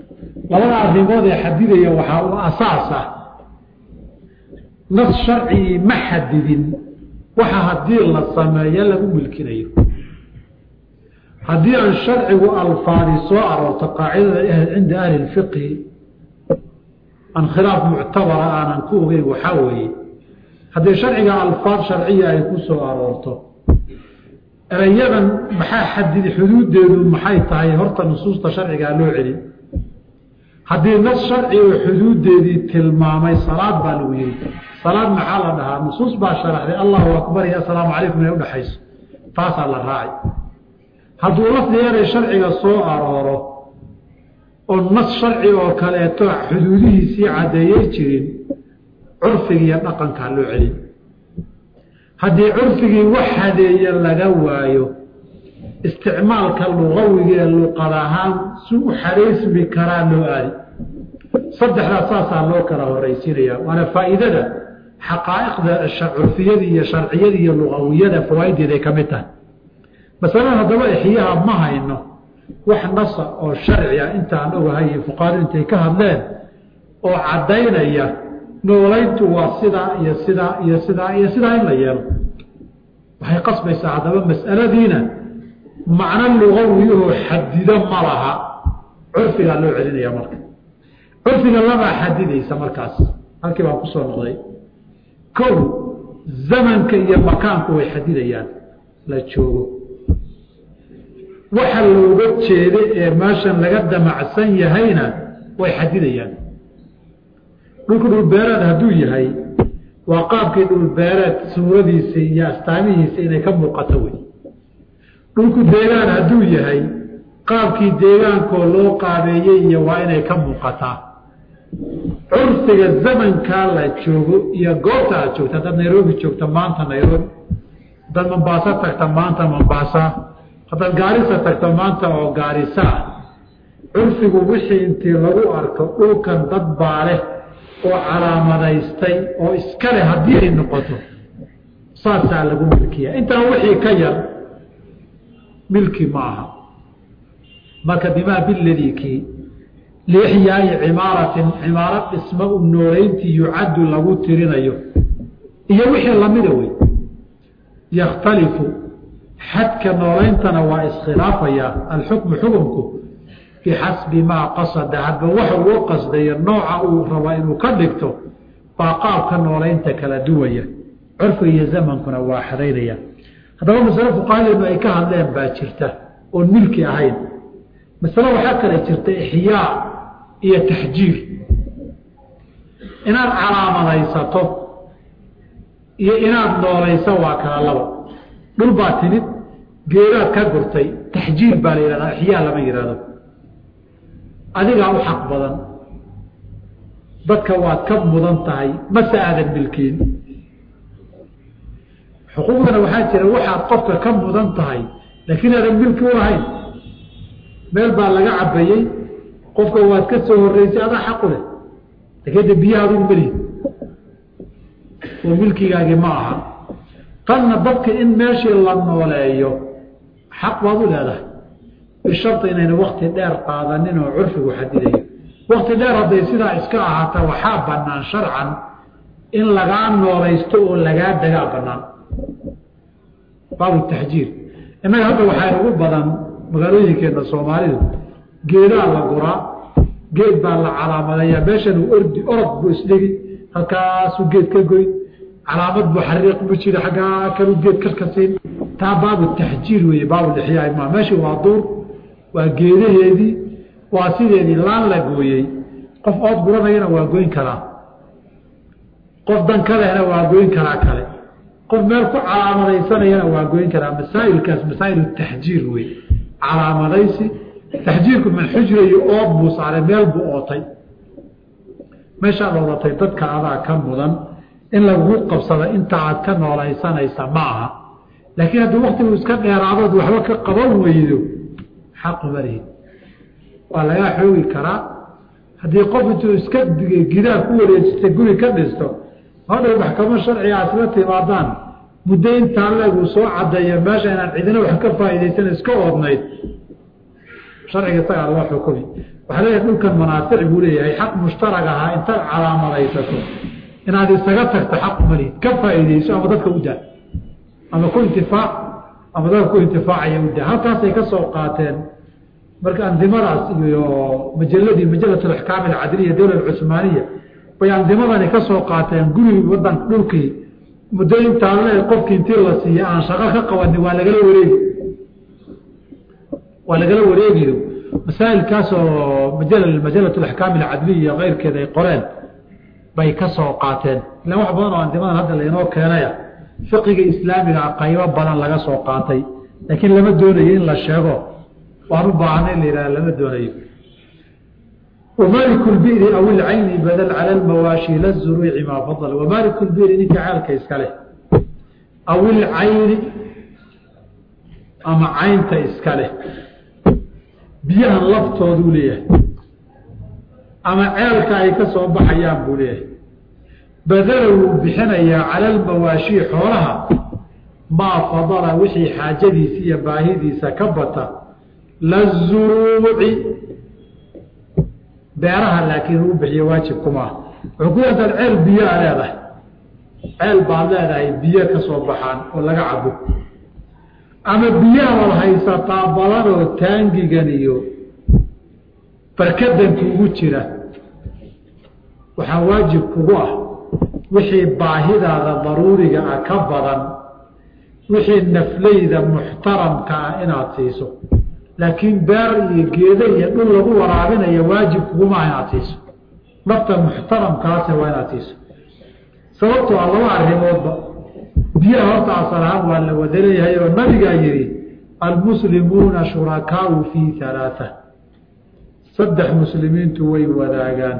labada arrimood ee xadidaya waxaa u asaas ah nas sharcigii ma xadidin waxa haddii la sameeyo lagu milkinayo haddii aan sharcigu alfaadi soo aroorto qaacidada cinda ahli lfiqhi aan khilaaf muctabara aanan ku ogeyn waxaa weeye haddii sharciga alfaad sharciya ay ku soo aroorto erayadan maxaa xadid xuduuddeedu maxay tahay horta nusuusta sharcigaa loo celin haddii nas sharci oo xuduuddeedii tilmaamay salaad baa lagu yihi salaad maxaa la dhahaa nusuus baa sharaxday allahu akbar iyo assalaamu calaykum inay udhaxayso taasaa la raacay hadduu lafdi eray sharciga soo arooro oo nas sharci oo kaleeto xuduudihiisii caddeeyey jirin curfiga iyo dhaqankaa loo celin haddii curfigii wax hadeeye laga waayo isticmaalka luqawiga ee luqad ahaan si u xaraysmi karaa loo aadi saddexdaas saasaa loo kala horaysiinaya waana faa'iidada xaqaa'iqda curfiyada iyo sharciyada iyo luqawiyada fawaaiddeeday ka mid tahay masalada haddaba ixyaha ma hayno wax nasa oo sharci ah intaan ogahay iyo fuqaadu intay ka hadleen oo caddaynaya noolayntu waa sidaa iyo sidaa iyo sidaa iyo sidaa in la yeelo waxay qasbaysaa haddaba mas'aladiina macno lugawiyahoo xadido ma laha curfigaa loo celinaya marka curfiga labaa xadidaysa markaas halkii baan kusoo noqday kow zamanka iyo makaanku way xadidayaan la joogo waxa looga jeeda ee meeshan laga damacsan yahayna way xadidayaan dhulku dhulbeereed hadduu yahay waa qaabkii dhulbeereed suuradiisa iyo astaamihiisa inay ka muuqato wey dhulku deegaan hadduu yahay qaabkii deegaankoo loo qaabeeyey iyo waa inay ka muuqataa curfiga zamankaa la joogo iyo goobta aad joogto haddaad nairobi joogto maanta nairobi haddaad mombaaso tagta maanta mombaasa haddaad gaarisa tagto maanta oo gaarisa ah curfigu wixii intii lagu arko dhulkan dad baa leh oo calaamadaystay oo iska leh haddii ay noqoto saasaa lagu milkiya intaa wixii ka yar milki ma aha marka bimaa biladii kii liixyaai cimaaratin cimaaro dhismo u noolayntii yucaddu lagu tirinayo iyo wixii lamida wey yakhtalifu xadka noolayntana waa iskhilaafaya alxukmu xukumku bixasbi maa qasada hadba waxa uu qasdayo nooca uu raba inuu ka dhigto baa qaabka noolaynta kala duwaya curfiga iyo zamankuna waa xadaynaya haddaba masale fuqahadeenu ay ka hadleen baa jirta oon milki ahayn masale waxaa kale jirta ixyaa iyo taxjiir inaad calaamadaysato iyo inaad noolayso waa kala laba dhul baa timid geedaad ka gurtay taxjiir baa la yihahdaa ixyaa lama yihahdo adigaa u xaq badan dadka waad ka mudan tahay mase aadan milkiin xuquuqdana waxaa jira waxaad qofka ka mudan tahay laakiin aadan milki u lahayn meel baa laga cabayey qofka waad ka soo horeysay adaa xaqu leh laakiin de biyaha adugu melihi oo milkigaagii ma aha tanna dadka in meeshii la nooleeyo xaq baad u leedahay bisharti inayna wakti dheer qaadanin oo curfigu xadidayo wakti dheer hadday sidaa iska ahaata waxaa banaan sharcan in lagaa noolaysto oo lagaa dagaa banaan baabu taxjiir innaga hadda waxaa ugu badan magaalooyinkeena soomaalidu geedaa la guraa geed baa la calaamadayaa meeshan uu ordi orod buu isdhigi halkaasuu geed ka goyn calaamad buu xariiq bu jira xaggaa kalu geed karka siin taa baabu taxjiir weeye baabulixyaa ma meeshii waa duur waa geedaheedii waa sideedii laan la gooyey qof ood guranayana waa goyn karaa qof dan ka lehna waa goyn karaa kale qof meel ku calaamadaysanayana waa goyn karaa masaa'ilkaas masaa'il taxjiir wey calaamadaysi taxjiirku min xujra iyo ood buu saaray meel buu ootay meeshaad oodatay dadka adaa ka mudan in lagu qabsado inta aad ka noolaysanaysa ma aha laakiin haddii waktigu iska dheeraadood waxba ka qaban weydo xaquma lihid waa lagaa xoogi karaa haddii qof intuu iska gidaar ku wareejista guri ka dhisto hadhow maxkamo sharciga asla timaadaan muddo intaa leeguu soo cadeeyo meesha inaan cidina wax ka faa'iidaysan iska oodnayd sharciga isagaa loo xukumi waxaa leeyahay dhulkan manaafic buu leeyahay xaq mushtarag ahaa intaad calaamadaysato inaad isaga tagto xaq malid ka faa'iideyso ama dadka u daa ama ku intifaac ama dadka ku intifaacaya u daa halkaasay ka soo qaateen marka andimadaas iyo majaladii majalat alaxkaam alcadliya dowla alcusmaaniya bay andimadani ka soo qaateen gurigi wadan dhulkii muddo intaa le qofkii intii la siiya aan shaqo ka qabanin waa lagala wareegi waa lagala wareegiyo masaa'ilkaasoo majal majalat alaxkaam alcadliya keyrkeeda ay qoreen bay ka soo qaateen ilaan wax badan oo andimadan hadda lainoo keenaya fiqiga islaamiga qaybo badan laga soo qaatay laakiin lama doonayo in la sheego waan u baahanay in la yidhaha lama doonayo wamaliku lbiri aw ilcayni badal cala lmawaashi la zuruuci maa fadal wamaliku lbiri ninka ceelka iska leh aw ilcayni ama caynta iska leh biyahan laftooduu leeyahay ama ceelka ay ka soo baxayaan buu leeyahay badala wuu bixinayaa cala almawaashii xoolaha maa fadala wixii xaajadiisa iyo baahidiisa ka bata lazuruuci beeraha laakiin uu bixiyo waajib kumaa wuxuu ku yantaad ceel biyoa leedahay ceel baad leedahay biyo ka soo baxaan oo laga cabo ama biyahaad haysataa badanoo taangigan iyo barkadan kugu jira waxaa waajib kugu ah wixii baahidaada daruuriga ah ka badan wixii naflayda muxtaramka ah inaad siiso laakiin beer iyo geedo iyo dhul lagu waraabinayo waajib kuguma ah inaad siiso nafta muxtaramkaase waa inaad siiso sababtoo ah laba arrimoodba biyaha horta asal ahaan waa la wada leeyahay oo nabigaa yihi almuslimuuna shurakaau fii halaaa saddex muslimiintu way wadaagaan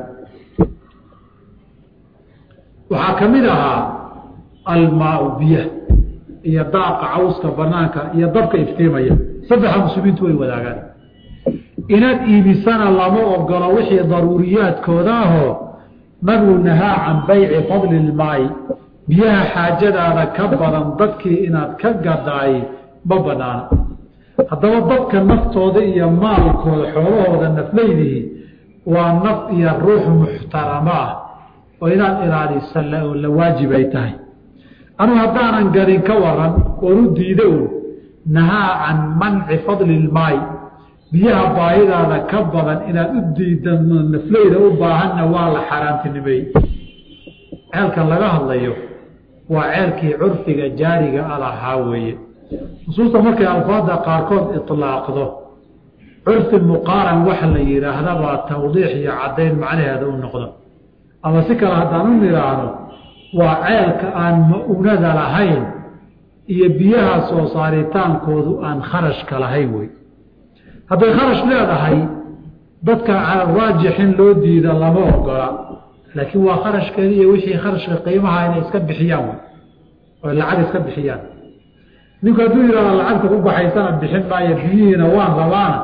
waxaa ka mid ahaa almaau biya iyo daaqa cawska banaanka iyo dabka iftiimaya saddexa muslimiintu way wadaagaan inaad iibisana lama ogolo wixii daruuriyaadkooda ahoo nabigu nahaa can bayci fadli lmaai biyaha xaajadaada ka badan dadkii inaad ka gadaay ma banaana haddaba dadka naftooda iyo maalkooda xoolahooda naflaydihi waa naf iyo ruux muxtaramo ah oo inaad ilaalisa oo la waajib ay tahay anugu haddaanan gadin ka waran oon u diida un nahaa can manci fadli lmaay biyaha baahidaada ka badan inaad u diidan naflayda u baahanna waa la xaaraantinimeey ceelkan laga hadlayo waa ceelkii curfiga jaariga alahaa weeye nusuusta markay alfaada qaarkood ilaaqdo curfi muqaaran waxa la yidhaahda baa tawdiix iyo caddayn macnaheeda u noqdo ama si kale haddaan u nidhaahno waa ceelka aan ma-unada lahayn iyo biyaha soo saaritaankoodu aan kharashka lahayn wey hadday kharash leedahay dadka raajixin loo diida lama ogola laakiin waa kharashkeeda iyo wixii kharashka qiimaha inay iska bixiyaan wey oo lacag iska bixiyaan ninku hadduu yidhahdo lacagta ku baxaysana bixin maayo biyihiina waan rabaana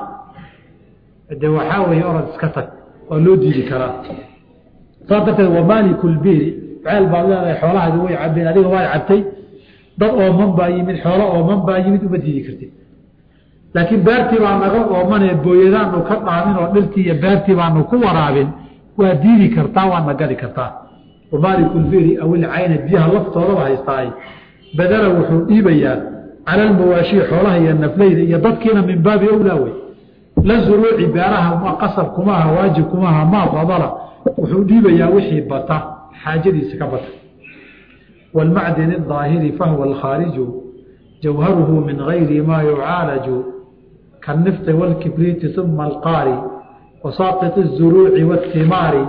de waxaa weeye orod iska tag waa loo diidi karaa saas darteed wamaaliku lbiri ceel baad leedahay xoolahaadi way cabeen adiga waad cabtay dad ooman baa yimid xoolo ooman baa yimid uma diidi kartid laakiin beertii baa naga oomanee booyadaanu ka dhaamin oo dhirtii iyo beertii baanu ku waraabin waa diidi kartaa waadna gadi kartaa wamaaliku lbiri aw ilcayna biyaha laftoodaba haystaay badala wuxuu dhiibayaa cala almawaashii xoolaha iyo nafleyda iyo dadkiina min baabi owlaa wey la zuruuci beeraha qasab kumaha waajib kumaha maa fadala wuxuu dhiibayaa wixii bata xaajadiisa ka bata wاlmacdin الظaahiri fahwa اlkhaariju jawharuhu min gayri ma yucaalaju kaالnifti wاlkibriiti ثuma alqaari wasaaqط الzuruuci wاtimaari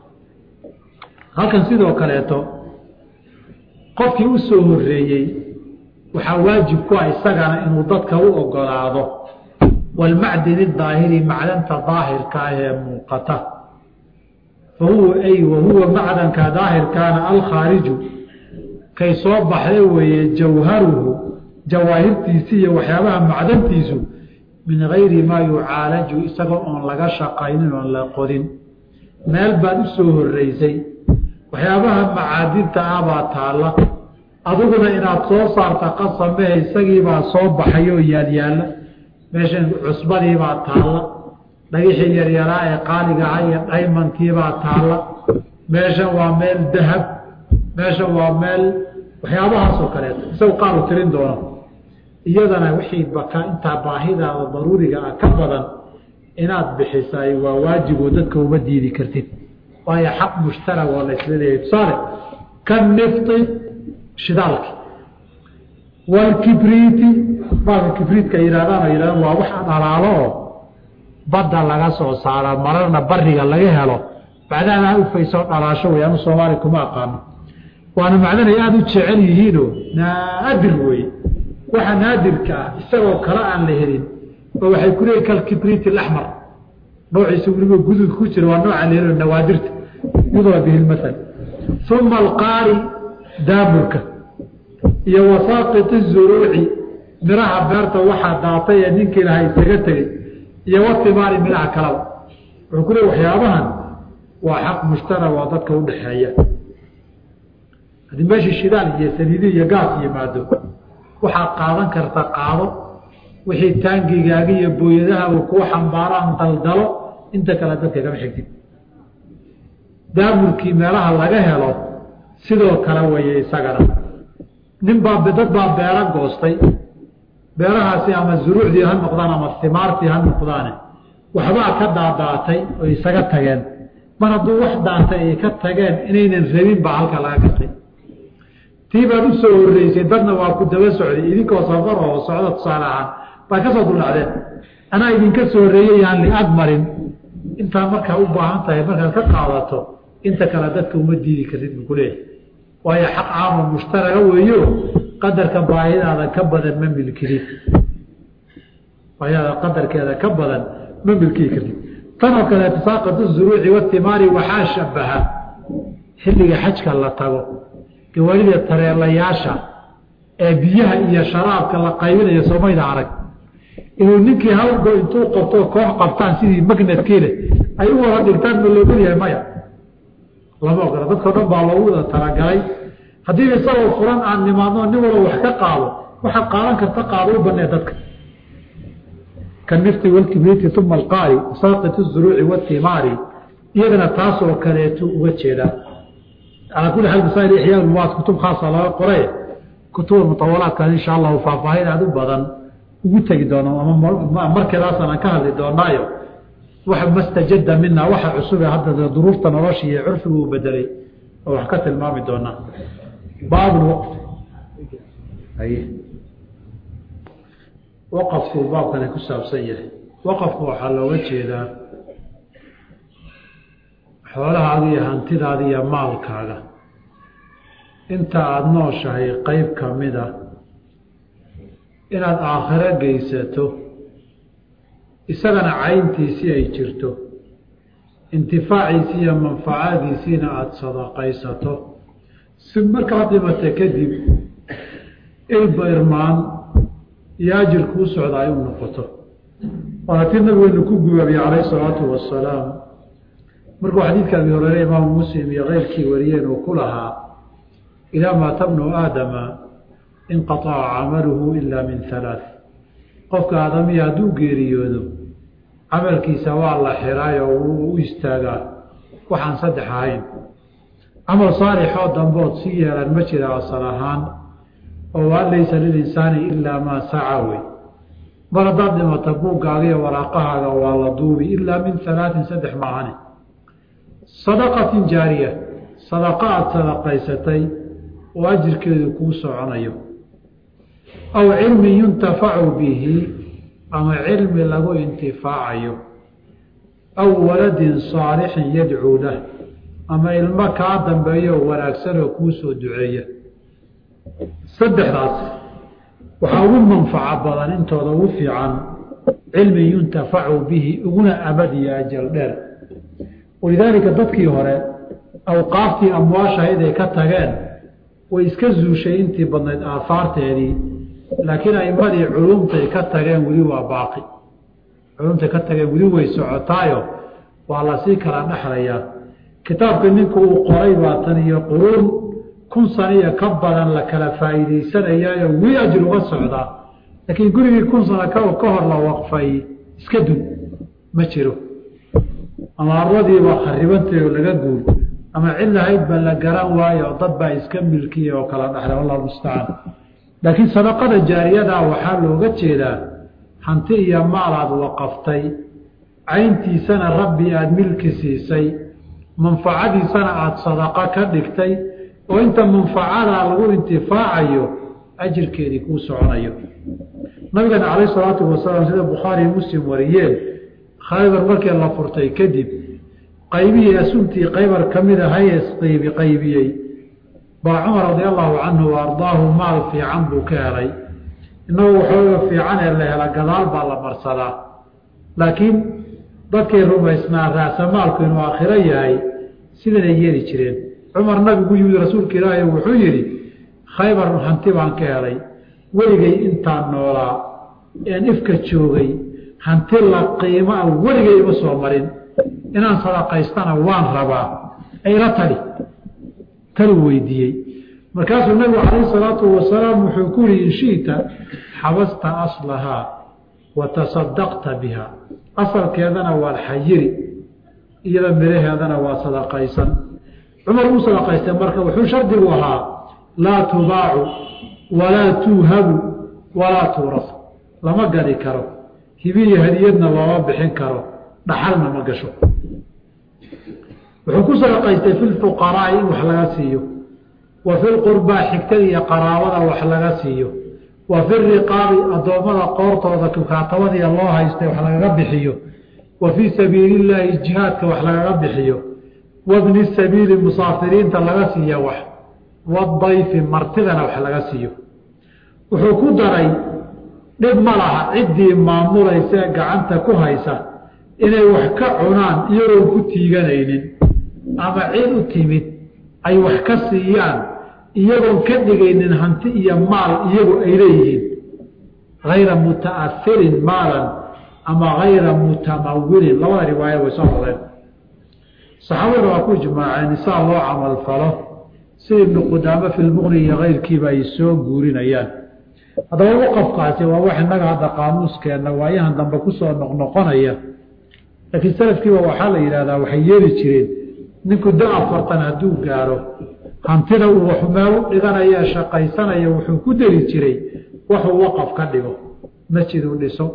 halkan sidoo kaleeto qofkii u soo horeeyey waxaa waajib ku ah isagana inuu dadka u ogolaado wاlmacdin الظaahiri macdanta daahirka ah ee muuqata fahuwa ay wahuwa macdanka daahirkaana alkhaariju kay soo baxday weeye jawharuhu jawaahirtiisi iyo waxyaabaha macdantiisu min gayri maa yucaalaju isagoo oon laga shaqaynin oon la qodin meel baad u soo horeysay waxyaabaha macaadinta ah baa taalla adiguna inaad soo saarta qasamehe isagiibaa soo baxay oo yaalyaalla meeshan cusbadiibaa taalla dhagixii yaryaraa ee qaaligaha iyo dhaymankiibaa taalla meeshan waa meel dahab meeshan waa meel waxyaabahaasoo kaleeto isagu qaalu tirin doono iyadana wixii baka intaa baahidaada daruuriga ah ka badan inaad bixisaay waa waajiboo dadka uma diidi kartid waayo xaq mushtarag oo la isla leeyahay tusaale kanifti shidaalki walkibriiti baalka kibriitka yidhahdaan oo yidhahdaan waa wax dhalaalo oo badda laga soo saara mararna bariga laga helo macdana ufaysoo dhalaasho wey anu soomaali kuma aqaano waana macdanay aada u jecel yihiinoo naadir weye waxa naadirka ah isagoo kale aan la helin oo waxay ku leeyihin kalkibriiti alaxmar noociisa weliba gudud ku jira waa nooca la helo nawaadirta yudra bihi lmathal uma alqaari daamurka iyo wasaaqiti zuruuci miraha beerta waxaa daatay ee ninkii lahaa isaga tegey iyo watimaari midhaha kalaba wuxuu ku leey waxyaabahan waa xaq mushtara waa dadka udhaxeeya haddii meeshii shidaal iyo saliidi iyo gaas yimaado waxaad qaadan karta qaado wixii taangigaaga iyo booyadaha kuu xambaaraan daldalo inta kale dadka kama xigtid daamurkii meelaha laga helo sidoo kale weeye isagana nin baa dad baa beero goostay beerahaasi ama zuruucdii ha noqdaan ama himaartii ha noqdaane waxbaa ka daadaatay oo isaga tageen mar hadduu wax daatay ay ka tageen inaynan rabin baa halka laga gatay tii baad u soo horreysay dadna waa ku daba socday idinkoo safar oo socda tusaale ahaan baad ka soo duldhacdeen anaa idinka soo horreeyey yaan liag marin intaa markaa u baahan tahay markaad ka qaadato inta kale dadka uma diidi kartid buu ku leeyahay waayo xaq caamo mushtaraga weeyo qadarka baahidaada ka badan ma milkidid baahidaada qadarkeeda ka badan ma milkii kartid tanoo kaleeto saaqatu zuruuci watimaari waxaa shabaha xilliga xajka la tago gawaarida tareelayaasha ee biyaha iyo sharaabka la qaybinayo soomayda arag inuu ninkii halgo intuu qabto koox qabtaan sidii magnadkiile ay u wada dhigtaan ma loo gelyahay maya lama ogola dadkao dhan baa loogu wada talagalay haddii isagoo furan aan nimaadno nin walo wax ka qaado waxaad qaadan karta qaado u banee dadka kanifti walkibriiti uma alqaari saaqit zuruuci watimaari iyadana taasoo kaleetu uga jeedaa calaa kulli xaal masaa'il ixyaa ulmuwaad kutub khaasa laga qoray kutuba mutawalaadkan insha allahu faahfaahin aad u badan ugu tegi doono ama markeedaasaan aan ka hadli doonaayo waxa mastajada mina waxa cusube hadda duruufta nolosha iyo curfigu uu bedelay oo wax ka tilmaami doonaa baabulwaqf waqafku baabkani ku saabsan yahay waqafku waxaa looga jeedaa xoolahaaga iyo hantidaada iyo maalkaaga inta aada nooshahay qeyb ka mid a inaad aakhiro geysato isagana cayntiisii ay jirto intifaaciisii iyo manfacadiisiina aada sadaqaysato si markaad dhimata kadib ilba irmaan iyo ajir kuu socda ay u noqoto waana tii nabigeenu ku gubaabiyey calayhi salaatu wasalaam markuu xadiidka abi horeere imaamu muslim iyo keyrkii wariyeen uu ku lahaa ilaa maata bnu aadama inqaaca camaluhu ilaa min halaath qofka aadamiya hadduu geeriyoodo camalkiisa waa la xiraayoo wuu u istaagaa waxaan saddex ahayn camal saalixoo dambood si yeelan ma jira asal ahaan oo waan laysa lilinsaani ilaa maa saca wey mar haddaad dhimata buuggaaga iyo waraaqahaaga waa la duubi ilaa min halaatin saddex maahane sadaqatin jaariya sadaqa aada sadaqaysatay oo ajirkeedu kuu soconayo aw cilmin yuntafacu bihi ama cilmi lagu intifaacayo aw waladin saalixin yadcuu lah ama ilmo kaa dambeeyo wanaagsan oo kuu soo duceeya saddexdaas waxaa ugu manfaco badan intooda ugu fiican cilmin yuntafacu bihi uguna abad iyo ajal dheer walidaalika dadkii hore awqaaftii amwaashahayd ay ka tageen way iska zuushay intii badnayd aahaarteedii laakiin aimadii culumtay ka tageen weli waa baaqi culumtay ka tageen weli way socotaayo waa lasii kala dhexlayaa kitaabka ninka uu qoray baa tan iyo quruun kun saniyo ka badan la kala faa'iidaysanayaayo weli ajir uga socdaa laakiin gurigii kun sano ka hor la waqfay iska dun ma jiro ama arladiiba kharibantay oo laga guur ama cid lahayd ba la garan waayo dad baa iska milkiya oo kala dhaxla wallahu mustacaan laakiin sadaqada jaariyadaa waxaa looga jeedaa hanti iyo maal aad waqaftay cayntiisana rabbi aada milki siisay manfacadiisana aada sadaqo ka dhigtay oo inta manfacadaa lagu intifaacayo ajirkeedii kuu soconayo nabigana calayh salaatu wasalaam sida bukhaari muslim wariyeen khaybar markii la furtay kadib qaybihii asuntii qaybar ka mid ahaye qaybi qaybiyey baa cumar radia allahu canhu wa ardaahu maal fiican buu ka helay innagu waxooga fiican ee la hela gadaal baa la marsadaa laakiin dadkay rumaysnaa raasamaalku inuu aakhiro yahay sidanay yeeli jireen cumar nabigu yimid rasuulka ilaahay wuxuu yidhi khaybar hanti baan ka helay weligay intaan noolaa een ifka joogay hanti la qiimaa weligay ima soo marin inaan sadaqaystana waan rabaa ayla tali taluu weydiiyey markaasuu nabigu calayhi salaatu wasalaam wuxuu ku yihi in shi'ta xabasta aslahaa wa tasadaqta biha asalkeedana waad xayiri iyada miraheedana waa sadaqaysan cumar uu sadaqaystay marka wuxuu shardigu ahaa laa tubaacu walaa tuuhabu walaa tuuras lama gadi karo hibiyo hadiyadna looma bixin karo dhaxalna ma gasho wuxuu ku sadaqaystay fi lfuqaraa'i in wax laga siiyo wa fi lqurbaa xigtada iyo qaraabada wax laga siiyo wa fi riqaabi addoommada qoortooda kukaatabadiiya loo haystay wax lagaga bixiyo wa fii sabiili illaahi jihaadka wax lagaga bixiyo wabni sabiili musaafiriinta laga siiya wax wadayfi martidana wax laga siiyo wuxuu ku daray dhib ma laha ciddii maamulaysa ee gacanta ku haysa inay wax ka cunaan iyagoon ku tiiganaynin ama cid u timid ay wax ka siiyaan iyagoon ka dhigaynin hanti iyo maal iyagu ay leeyihiin hayra muta'ahirin maalan ama hayra mutamawilin labada riwaaya way soo rodeen saxaabada waa ku ijmaaceen isaa loo camalfalo sida ibnu qudaame fi lmuqni iyo keyrkiiba ay soo guurinayaan haddaba waqafkaasi waa wax innaga hadda qaamuuskeenna waayahan dambe kusoo noqnoqonaya laakiin salafkiiba waxaa la yidhahdaa waxay yeeli jireen ninku da afartan hadduu gaaro hantida uu wax meel u dhiganaya shaqaysanaya wuxuu ku deli jiray waxuu waqaf ka dhigo masjid uu dhiso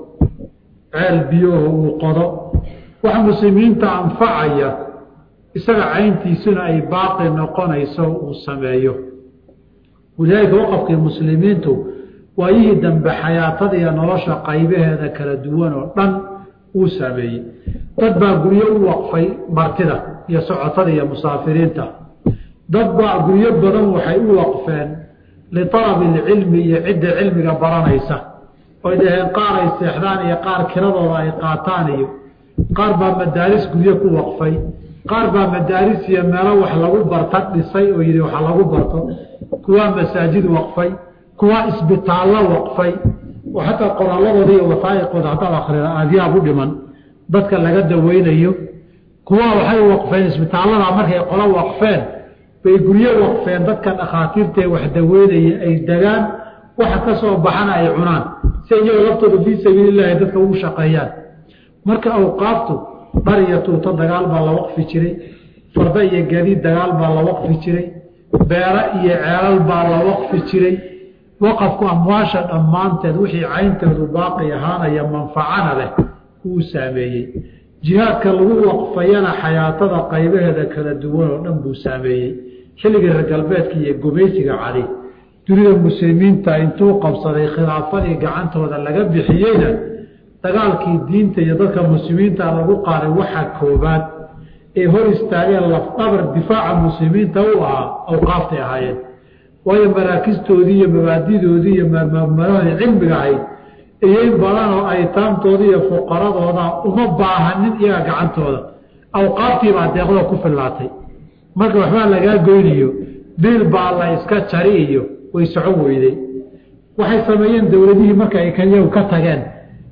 ceel biyooho uu qodo wax muslimiinta anfacaya isaga cayntiisuna ay baaqi noqonayso uu sameeyo walidaalika waqafkii muslimiintu waayihii dambe xayaatada iyo nolosha qaybaheeda kala duwan oo dhan uu saameeyey dad baa guryo u waqfay martida iyo socotada iyo musaafiriinta dad baa guryo badan waxay u waqfeen lialabi ilcilmi iyo cidda cilmiga baranaysa oy dhaheen qaar ay seexdaan iyo qaar kiradooda ay qaataan iyo qaar baa madaaris guryo ku waqfay qaar baa madaaris iyo meelo wax lagu barta dhisay oo yidhi waxa lagu barto kuwaa masaajid waqfay kuwaa isbitaallo waqfay oo xataa qoraalladooda iyo wasaa'iqooda haddaad akrida aadyaab u dhiman dadka laga daweynayo kuwaa waxay waqfeen isbitaallada markay qolo waqfeen bay guryo waqfeen dadka dhakhaatiirtae wax daweynaya ay degaan waxa ka soo baxana ay cunaan si iyaga laftooda fii sabiilillahi dadka ugu shaqeeyaan marka awqaaftu dhar iyo tuuto dagaal baa la waqfi jiray farda iyo gadiid dagaal baa la waqfi jiray beero iyo ceelal baa la waqfi jiray waqafku amwaasha dhammaanteed wixii cayntoodu baaqi ahaanaya manfacana leh uu saameeyey jihaadka lagu waqfayana xayaatada qaybaheeda kala duwan oo dhan buu saameeyey xilligii reer galbeedka iyo gumaysiga cali dunida muslimiinta intuu qabsaday khilaafadii gacantooda laga bixiyeyna dagaalkii diinta iyo dadka muslimiinta lagu qaaday waxa koobaad ee hor istaageen lafdhabar difaaca muslimiinta u ahaa awqaaftay ahaayeen waayo maraakistoodii iyo mabaadidoodii iyo mmalahii cilmiga ahayd iyoin badan oo aytaamtooda iyo fuqaradooda uma baahanin iyaga gacantooda awqaaftiibaa deeqdoo ku fillaatay marka waxbaa lagaa goyniyo biil baa la iska jari iyo way socon weyday waxay sameeyeen dowladihii marka ay iyagu ka tageen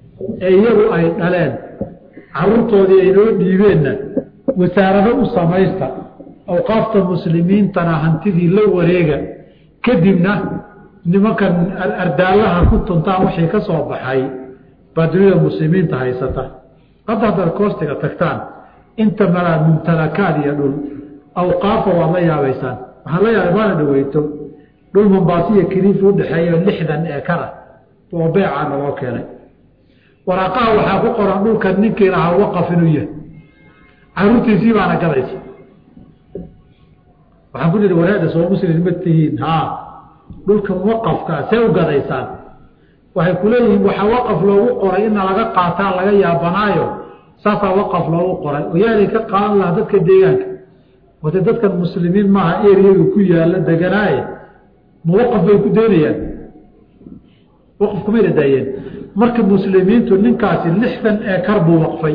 ee iyagu ay dhaleen caruurtoodii ay noo dhiibeenna wasaarado u samaysta awqaafta muslimiintana hantidii la wareega kadibna nimankan ardaallaha ku tuntaan wixii ka soo baxay baa dunida muslimiinta haysata hadda haddaad koostiga tagtaan inta malaa mumtalakaad iyo dhul awqaafa waad la yaabaysaan waxaan la yaabay maana dhaweyto dhul mambaasiya kiliifi udhexeeyo lixdan eekara oo beecaa naloo keenay waraaqaha waxaa ku qoran dhulkan ninkii lahaa waqaf inuu yahay caruurtiisii baana gadaysa waxaan ku nihi walaada soo muslim ma tihiin haa dhulkan waqafkaa see u gadaysaan waxay ku leeyihiin waxaa waqaf loogu qoray ina laga qaataa laga yaabanaayo saasaa waqaf loogu qoray oo yaalay ka qaadan lahaa dadka deegaanka wate dadkan muslimiin maaha eriyadu ku yaalla deganaaye ma waqaf bay ku daynayaan waqaf kumayna daayeen marka muslimiintu ninkaasi lixdan eekar buu waqfay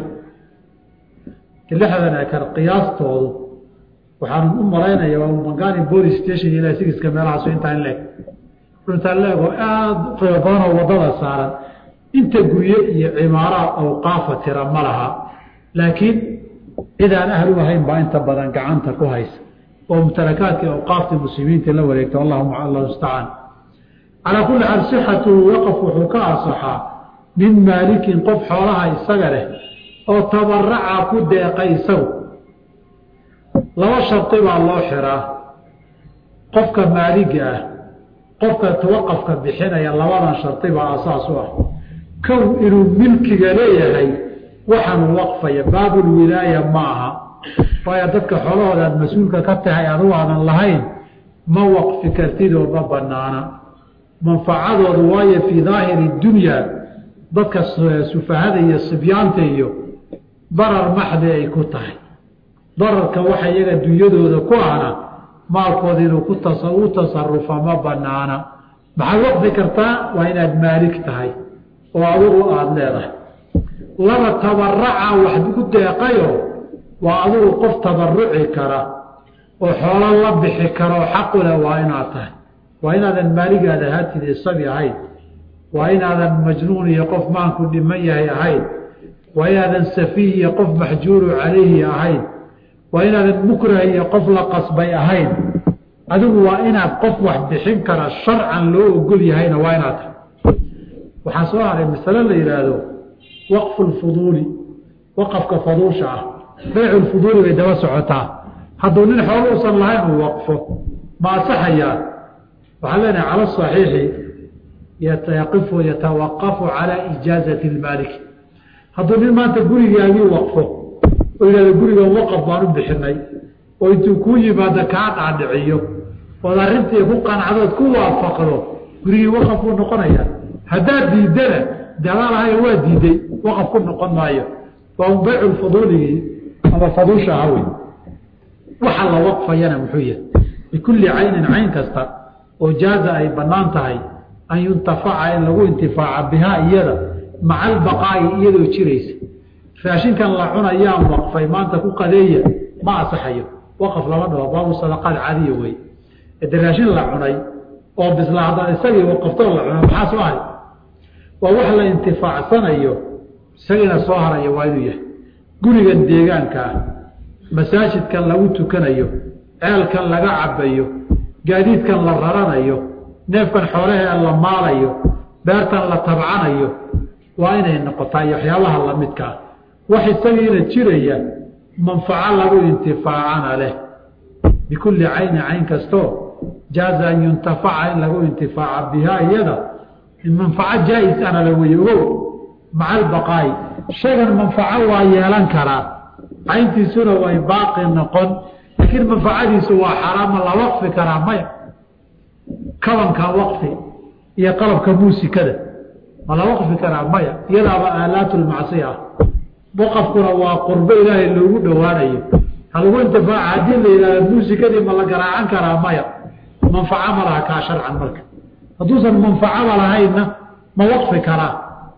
lixdan eekar qiyaastoodu waxaan u malaynaya waa mangani police station ilaa sigiska meelahaasu intaa in leeg intaa leeg oo aada u qiimo badan oo waddada saaran inta gurye iyo cimaaraha awqaafa tira ma laha laakiin cidaan ahlu ahayn baa inta badan gacanta ku haysa oo mumtalakaadkii awqaaftii muslimiinta la wareegta allahuma allah mustacaan calaa kulli xaal sixatuhu waqaf wuxuu ka asaxaa min maalikin qof xoolaha isaga leh oo tabaraca ku deeqay isagu laba shardi baa loo xiraa qofka maaliga ah qofka waqafka bixinaya labadan shardi baa asaas u ah kow inuu milkiga leeyahay waxaanu waqfaya baabulwilaaya ma aha waayo dadka xoolahooda aad mas-uulka ka tahay adugu aadan lahayn ma waqfi kartid oo ma banaana manfacadoodu waayo fii daahiri dunya dadka sufahada iyo sibyaanta iyo darar maxdi ay ku tahay dararka waxa iyaga dunyadooda ku ahna maalkooda inuu ku u tasarufa ma banaana maxaad waqfi kartaa waa inaad maalik tahay oo adugu aada leedahay laba tabaraca wax ku deeqayo waa adugu qof tabaruci kara oo xoolo la bixi kara oo xaqule waa inaad tahay waa inaadan maaligaada haatid isabi ahayn waa inaadan majnuun iyo qof maanku dhiman yahay ahayn waa inaadan safiih iyo qof maxjuuru calayhi ahayn waa inaadan mukrah iyo qof la qasbay ahayn adigu waa inaad qof wax bixin kara sharcan loo ogol yahayna waa inaad tahay waxaa soo haray masale la yidhaahdo waqfu lfuduuli waqafka faduusha ah baycu lfuduuli bay daba socotaa hadduu nin xoolo usan lahayn uu waqfo ma asaxayaa waxaan leenahay cala saxiixi yataqifu yatawaqafu calaa ijaazati lmaaliki hadduu nin maanta gurigaagii waqfo oo yidhahdo gurigan waqaf baan u bixinay oo intuu kuu yimaado kaa dhaadhiciyo ood arrintii ku qancdood ku waafaqdo gurigii waqaf buu noqonayaa haddaad diidana de adaa lahay waa diiday waqaf ku noqon maayo waa baycu faduuligii ama faduusha aha wey waxa la waqfayana muxuu yahay bikulli caynin cayn kasta oo jaaza ay bannaan tahay an yuntafaca in lagu intifaaca bihaa iyada maca albaqaa'i iyadoo jiraysa raashinkan la cunayaan waqfay maanta ku qadeeya ma asaxayo waqaf lama dhaho baabu sadaqaad caadiya wey de raashin la cunay oo bisla haddaan isagii waqaftoo la cuna maxaa soo haray waa wax la intifaacsanayo isagiina soo haraya waa inuu yahay gurigan deegaanka ah masaajidkan lagu tukanayo ceelkan laga cabayo gaadiidkan la raranayo neefkan xoolahee la maalayo beertan la tabcanayo waa inay noqotaa iyo waxyaabaha lamidkaa wax isagiina jiraya manfaco lagu intifaacana leh bikulli cayni cayn kastoo jaaza an yuntafaca in lagu intifaaca bihaa iyada manfaco jaa-is ana la weye ogow maca albaqaa'i shaygan manfaco waa yeelan karaa cayntiisuna way baaqi noqon laakiin manfacadiisu waa xaraama la waqfi karaa maya kabanka waqfi iyo qalabka muusikada ma la waqfi karaa maya iyadaaba aalaatu lmacsiya ah waqafkuna waa qurbo ilaahay loogu dhowaanayo halagu intifaaca haddii la yidhahdo muusikadii ma la garaacan karaa maya manfaco ma laha kaa sharcan marka hadduusan manfacaba lahaynna ma waqfi karaa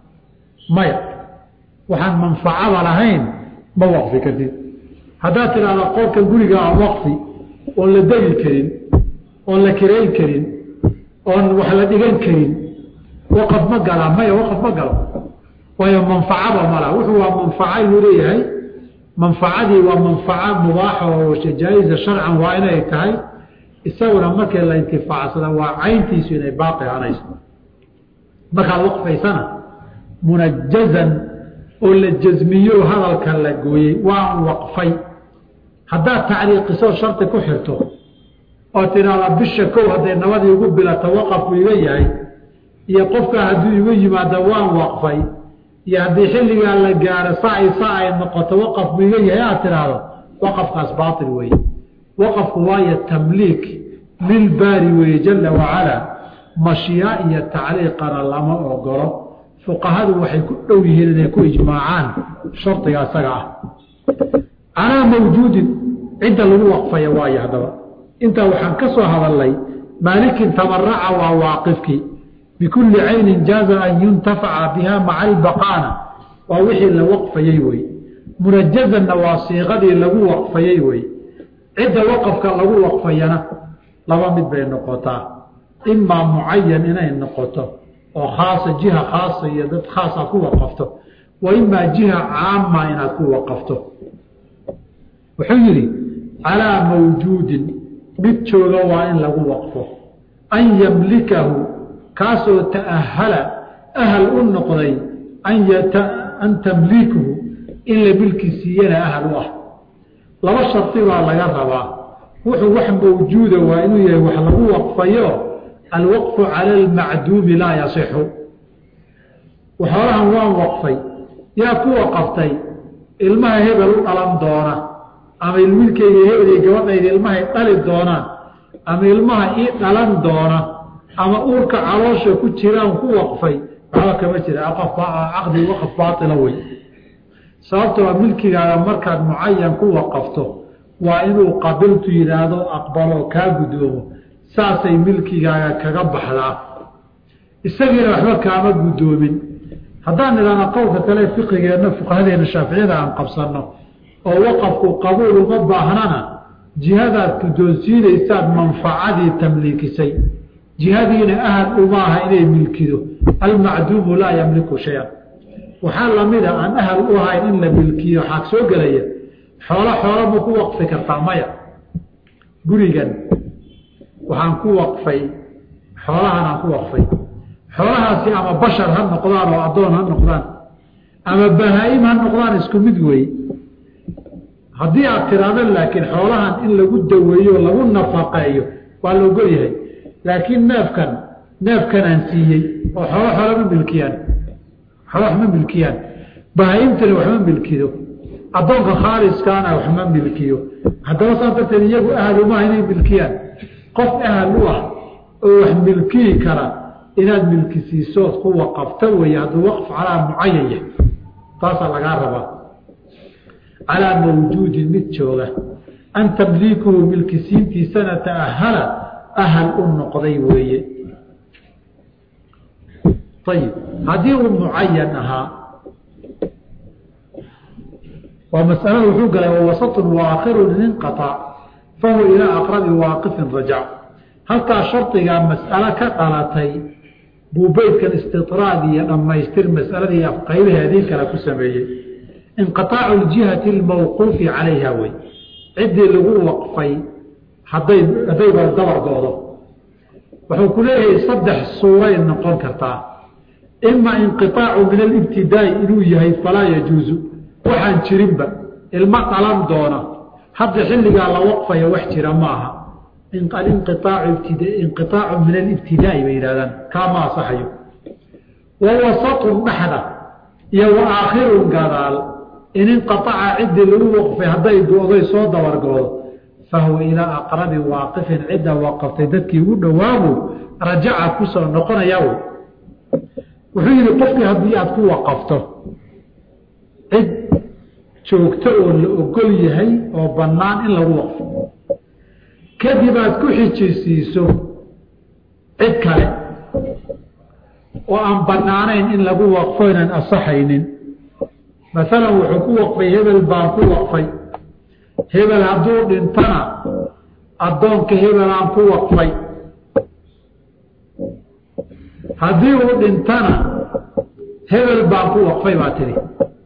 maya waxaan manfacaba lahayn ma waqfi kartid haddaad tidhahda qolka guriga aan waqfi oon la degi karin oon la kirayn karin oon wax la dhigan karin waqaf ma galaa maya waqaf ma galo waayo manfacaba mala wuxuu waa manfaca inuu leeyahay manfacadii waa manfaco mubaaxa oo jaa-isa sharcan waa inay tahay isaguna markii la intifaacsada waa cayntiisu inay baaqi hanayso markaad waqfaysana munajazan oo la jasmiyo hadalka la gooyey waan waqfay haddaad tacliiqiso shardi ku xirto oo tidhaahda bisha kow hadday nabadii igu bilato waqafku iga yahay iyo qofkaa hadduu igu yimaado waan waqfay iyo haddii xilligaa la gaaro saai saa ay noqoto waqafku iga yahay aad tidhaahdo waqafkaas baail weeye waqafku waayo tamliik lilbaari weeye jala wacalaa mashiya iyo tacliiqana lama ogolo fuqahadu waxay ku dhow yihiin inay ku ijmaacaan shardiga isaga ah calaa mawjuudin cidda lagu waqfaya waayo haddaba intaa waxaan ka soo hadalnay maalikin tamaraca waa waaqifkii bikulli caynin jaaza an yuntafaca biha maca albaqaana waa wixii la waqfayey wey munajazanna waa siiqadii lagu waqfayey wey cidda waqafka lagu waqfayana laba mid bay noqotaa imaa mucayan inay noqoto oo khaasa jiha khaasa iyo dad khaasa ku waqafto wa imaa jiha caama inaad ku waqafto wuxuu yidhi calaa mawjuudin mid jooga waa in lagu waqfo an yamlikahu kaasoo ta'ahala ahal u noqday an tamliikuhu in la milki siiyana ahal u ah laba shardi baa laga rabaa wuxuu wax mawjuuda waa inuu yahay wax lagu waqfayo alwaqfu cala almacduumi laa yasixu waxoolahan waan waqfay yaa ku waqaftay ilmaha hebel u dhalan doona ama wiilkayga hebel iyo gabadhayda ilmahay dhali doonaan ama ilmaha ii dhalan doona ama uurka caloosha ku jiraan ku waqfay waxba kama jira caqdi waqf baaila wey sababtoo milkigaaga markaad mucayan ku waqafto waa inuu qabiltu yidhaahdo aqbalo kaa guddoomo saasay milkigaaga kaga baxdaa isagiina waxba kaama guddoomin haddaan idhaahno qowlka kale fiqigeenna fuqahadeena shaaficiyada aan qabsanno oo waqafku qabuul uma baahnana jihadaad guddoonsiinaysaad manfacadii tamliikisay jihadiina ahad umaaha inay milkido almacduumu laa yamliku shay-an waxaa lamida aan ahal u ahayn in la milkiyo waxaa soo gelaya xoolo xoolo ma ku waqfi kartaa maya gurigan waxaan ku waqfay xoolahan aan ku waqfay xoolahaasi ama bashar ha noqdaan oo addoon ha noqdaan ama bahaa-im ha noqdaan isku mid weeye haddii aad tiraahdo laakiin xoolahan in lagu daweeyo lagu nafaqeeyo waa la ogol yahay laakiin neefkan neefkanaan siiyey oo xoolo xoolo ma milkiyaan xoolo wax ma milkiyaan bahaa-imtani waxma milkido addoonka khaaliskaana waxma milkiyo haddaba saas darteed iyagu ahal umaha inay milkiyaan qof ahal u ah oo wax milkiyi kara inaad milkisiisood ku waqafta weeye hadduu waqf calaa mucayan yahay taasaa lagaa rabaa calaa mawjuudin mid jooga an tamliikuhu milkisiintiisana ta'ahala ahal u noqday weeye ayib haddii uu mucayan ahaa waa masalada wuxuu galay wawasatun waakhirun inqaطac fahuwa ilaa aqrabi waaqifin rajac halkaa shardigaa mas'alo ka dhalatay buu beydkan istiطraad iyo dhammaystir masaladii qaybaheedii kale ku sameeyey inqiطaacu ljihati اlmawquufi calayha wey ciddii lagu waqfay haday haddayba dabargoodo wuxuu ku leeyahay saddex suuray noqon kartaa ima inqiطaacu min alibtidaa'i inuu yahay falaa yajuuzu waxaan jirinba ilmo dhalan doona hadda xilligaa la waqfayo wax jira maaha inqiaacu min alibtidaa'i bay yidhahdaan kaama asaxayo wa wasatun dhexda iyo wa aakhirun gadaal in inqaaca ciddii lagu waqfay hadday go-day soo dabargoodo fahuwa ilaa aqrabi waaqifin cidda waqaftay dadkii ugu dhowaabu rajaca kusoo noqonaya wy wuxuu yihi qofkii haddii aada ku waqafto cid joogto oo la ogol yahay oo bannaan in lagu waqfo kadib aad ku xijisiiso cid kale oo aan bannaanayn in lagu waqfo inaan asaxaynin masalan wuxuu ku waqfay hebel baan ku waqfay hebel hadduu dhintana addoonka hebel aan ku waqfay haddii uu dhintana hebel baan ku waqfay baa tidhi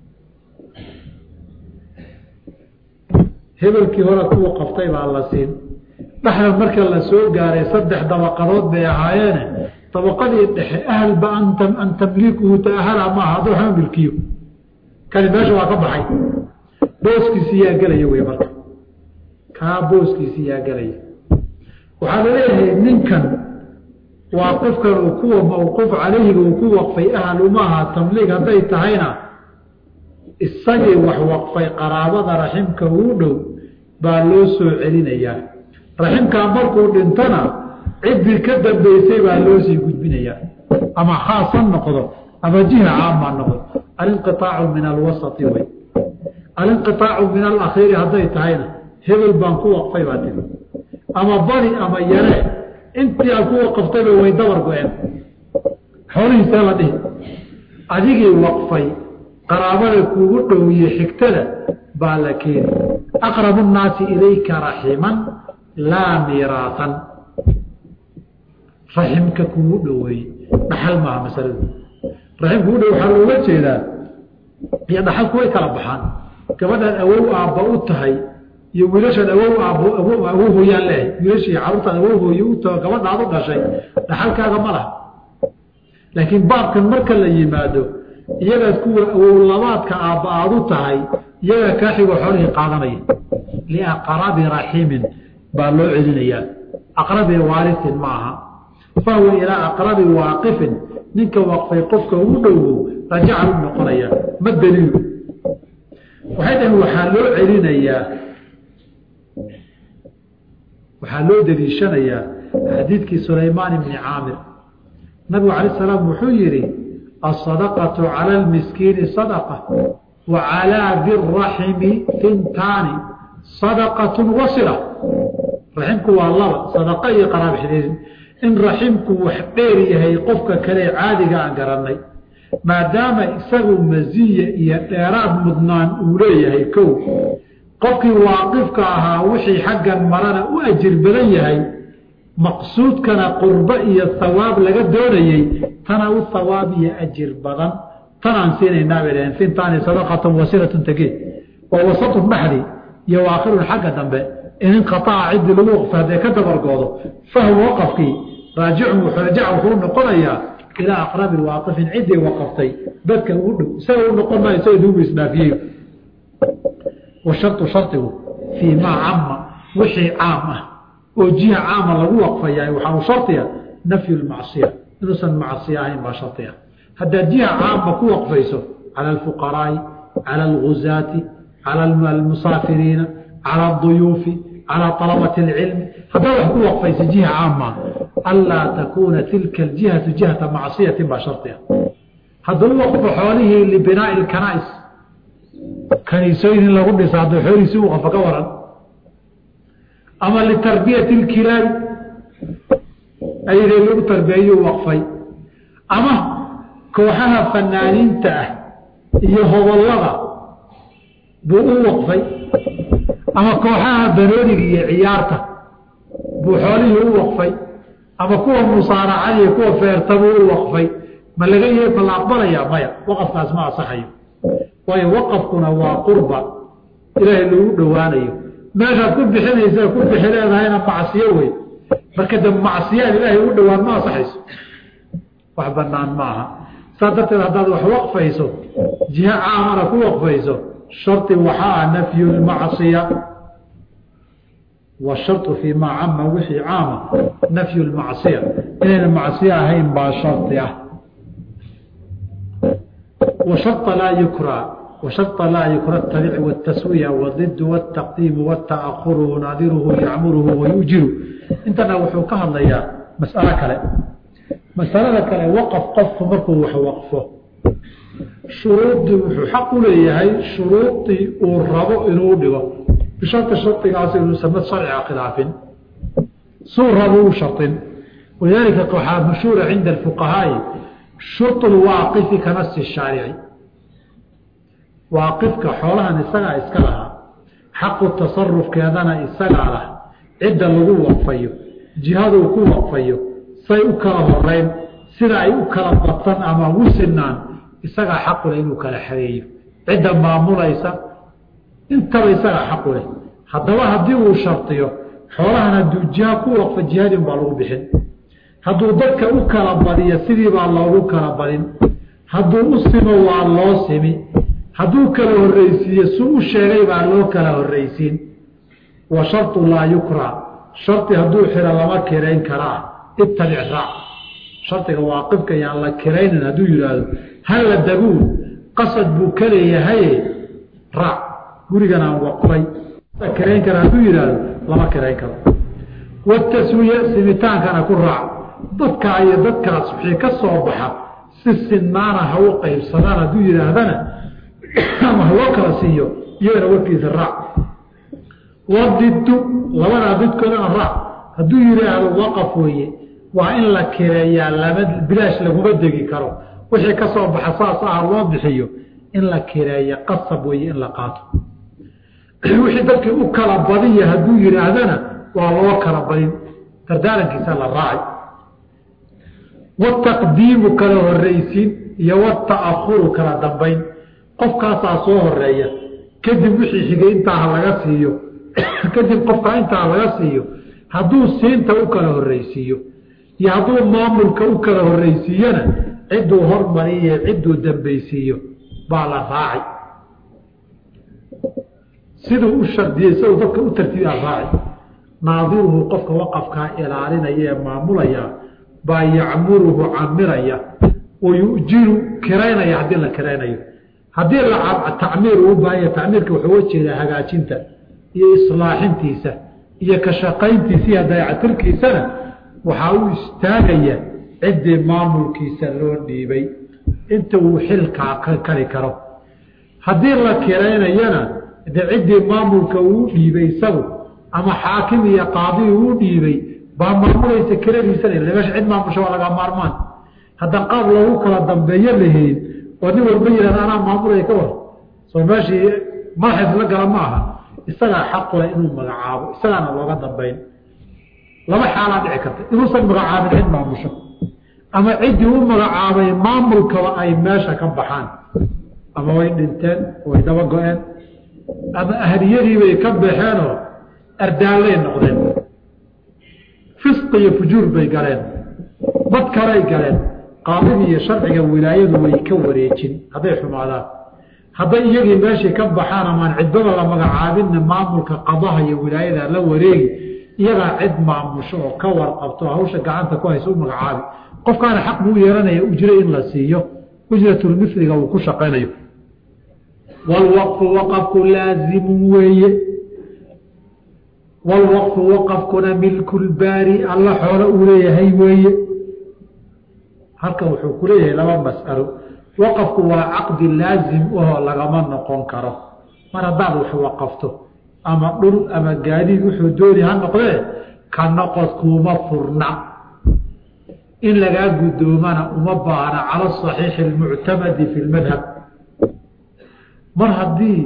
hebelkii hore ku waqaftay baa la siin dhexda marka la soo gaaray saddex dabaqadood bay ahaayeene dabaqadii dhexe ahalba an tamliikuhu taahala maaha hadduu waxma milkiyo kani meesha waa ka baxay booskiisi yaa gelaya wey marka kaa booskiisi yaa gelaya waxaa laleeyahay ninkan waa qofkan uu kuwa mawquuf calayhiga uu ku waqfay ahal umaha tamliig hadday tahayna isagii wax waqfay qaraabada raximka uu dhow baa loo soo celinayaa raximkaa markuu dhintona ciddii ka dambeysay baa loo sii gudbinayaa ama khaasan noqdo ama jiha caama noqdo alinqiaacu min alwasati wey alinqiaacu min alakhiiri hadday tahayna hebel baan ku waqfay baa tiri ama bari ama yare intii aad ku waqaftayba way dabar go-een xoolihiisee la dhihi adigii waqfay qaraabada kuugu dhowiye xigtada baa la keeni aqrabu nnaasi ilayka raximan laa miiraasan raximka kuugu dhoweeye dhaxal maaha masaladu raxim kugu dhow waxaa looga jeedaa iyo dhaxalku way kala baxaan gabadhaan awow aabba u tahay iyo wiilashaan awow aabbo awow hooyaan leehay wiilashii carruurtaan awow hooye u taho gabadhaad u dhashay dhaxalkaaga ma laha laakiin baabkan marka la yimaado iyagaad kuwa awowlabaadka aabba aad u tahay iyagaa kaa xigoo xoolihii qaadanaya liaqrabi raximin baa loo celinayaa aqrabi waarisin ma aha fahwa ilaa aqrabi waaqifin ninka waqfay qofka ugu dhowo rajaca u noqonaya ma daliilu waxay dhaheen waxaa loo celinayaa waxaa loo daliishanayaa xadiidkii sulaymaan ibni caamir nabigu calayi salaam wuxuu yidhi asadaqatu cala almiskiini sadaqa wa calaa diraximi tintaani sadaqatun wasila raximku waa laba sadaqa iyo qaraab xidhiirin in raximku wax dheer yahay qofka kale caadiga aan garannay maadaama isagu masiya iyo dheeraad mudnaan uu leeyahay kow qofkii waaqifka ahaa wixii xaggan marana u ajir badan yahay maqsuudkana qurbo iyo hawaab laga doonayey tana u hawaab iyo ajir badan tanaan siinaynaa bay dhaheen fintaani sadaqatan wasilatun tagee waa wasatun dhaxdi iyo waakhirun xagga dambe in inqaaca ciddii lagu waqfa hadday ka dabargoodo fahwa waqafkii raajicun rajaca wuxuu noqonayaa ilaa aqrabi waaqifin ciddii waqaftay dadka ugu dhow isaga u noqon maayo isaga duugu isdhaafiyey washartu shardigu fii maa cama wixii caam ah oo jiha caama lagu waqfayaa waxaa u shardiya nafyu lmacsiya inuusan macsiya ahayn baa shardiya haddaad jiha caama ku waqfayso cala alfuqaraa'i cala alguzaati cala almusaafiriina cala aduyuufi calaa alabati alcilmi haddaad wax ku waqfayso jiha caama anlaa takuuna tilka aljihatu jihata macsiyatin baa shardiya hadduu waqfo xoolihii libinaa'i lkanaa'is kaniisooyin in lagu dhisa hadduu xoolihiisi u waqfo ka waran ama litarbiyati lkilaabi ayadee lagu tarbiyeeyuu waqfay ama kooxaha fanaaniinta ah iyo hobollada buu u waqfay ama kooxaha banooniga iyo ciyaarta buu xoolihii u waqfay ama kuwa musaaracada iyo kuwa feerta buu u waqfay ma laga y ma la aqbalayaa maya waqafkaas ma asaxayo waayo waqafkuna waa qurba ilaahay lagu dhowaanayo meeshaad ku bixinaysa ku bixi leedahayna macsiyo wey marka de macsiyaan ilaahay u dhowaan ma asaxayso wax banaan ma aha saas darteed haddaad wax waqfayso jiha caamana ku waqfayso shardi waxaa ah nafyu lmacsiya washarطu fii maa cama wixii caama nafyu lmacsiya inayna macsiyo ahayn baa shardi ah washarطa laa yukra وشرط لا يكره التبع والتسوية والضد والتقديم والتأخر ناظره يعمره ويؤجر انتنا وحو كهضيا مسألة كلا مسألة كلا وقف قف مركو وحو وقفه شروط وحو حق ليهي شروط الربو إنو دغو بشرط الشرط قاسي يسمى صرع خلاف سور ربو شرط ولذلك قحا مشهور عند الفقهاء شرط الواقف كنص الشارعي waaqifka xoolahan isagaa iska lahaa xaqu tasarufkeedana isagaa lah cidda lagu waqfayo jihaduu ku waqfayo say u kala horeyn sida ay u kala badsan ama u sinaan isagaa xaquleh inuu kala xareeyo cidda maamulaysa intaba isagaa xaquleh haddaba haddii uu shardiyo xoolahan hadduu jiha ku waqfo jihadin baa lagu bixin hadduu dadka u kala badiyo sidii baa loogu kala badin hadduu u simo waa loo simi hadduu kala horreysiiye su u sheegay baa loo kala horreysiin wa shartu laa yukra shardi hadduu xiro lama kirayn karaa ittabic raac shardiga waaqifka yaan la kiraynin hadduu yidhaahdo halla daguun qasad buu ka leeyahaye raac gurigan aan waqfay kirayn kara hadduu yidhaahdo lama kirayn karo wataswiya simitaankana ku raac dadkaa iyo dadkaas wixii ka soo baxa si sinaana ha u qaybsadaan hadduu yidhaahdana ama ha loo kala siiyo iyagana warkiisa raac wadiddu labadaa didkoodana raac hadduu yidhaahdo waqaf weeye waa in la kireeyaa lama bilaash laguma degi karo wixii ka soo baxa saas ah loo bixiyo in la kireeya qasab weeye in la qaato wixii dadkii u kala badiya hadduu yidhaahdana waa loo kala badin dardaarankiisa la raacay wataqdiimu kala horreysiin iyo wata'ahuru kala dambayn qofkaasaa soo horeeya kadib wixii xigay intaa laga siiyo kadib qofkaa intaa laga siiyo hadduu siinta u kala horreysiiyo iyo hadduu maamulka u kala horreysiiyana cidduu hormariye cidduu dambaysiiyo baa la raacay siduu u shardiyey siduu dadka u tartiibaa raaci naadiruhu qofka waqafkaa ilaalinaya ee maamulaya baa yacmuruhu camiraya wa yujiru kiraynaya haddii la kiraynayo haddii la tacmiir uu baahanya tacmiirka wuxuu uga jeedaa hagaajinta iyo islaaxintiisa iyo ka shaqayntiisa iyo dayacatirkiisana waxaa u istaagaya ciddii maamulkiisa loo dhiibay inta uu xilkaa ka kari karo haddii la kiraynayana de ciddii maamulka uu dhiibay isagu ama xaakim iyo qaadi uu dhiibay baa maamulaysa kiradiisana meesha cid maamusha waa laga maarmaan haddaan qaab loogu kala dambeeyo lahayn oo nin walba yihahda anaa maamulaya ka war soo meeshii madaxa isla gala ma aha isagaa xaqule inuu magacaabo isagaana looga dambayn laba xaalaa dhici karta inuusan magacaabin cid maamusho ama ciddii u magacaabay maamulkaba ay meesha ka baxaan ama way dhinteen way daba go-een ama ahliyadiibay ka baxeenoo ardaallay noqdeen fisqi iyo fujuur bay galeen dad kalay galeen qaadigi iyo sharciga wilaayadu way ka wareejin hadday xumaadaan hadday iyagii meeshii ka baxaan amaan cidbada la magacaabinna maamulka qadaha iyo wilaayada la wareegi iyagaa cid maamusho oo ka warqabto hawsha gacanta ku haysa u magacaabi qofkaana xaq buu yeelanaya ujre in la siiyo ujratulmiliga uu ku shaqaynayo walwaqfu waqafku laazimun weeye walwaqfu waqafkuna milkulbaari alla xoolo uu leeyahay weeye halkan wuxuu ku leeyahay laba mas'alo waqafku waa caqdi laazim ahoo lagama noqon karo mar haddaad wax waqafto ama dhul ama gaadiid wuxuu dooni ha noqdee ka noqod kuuma furna in lagaa guddoomana uma baahna cala asaxiixi almuctamadi fi lmadhab mar haddii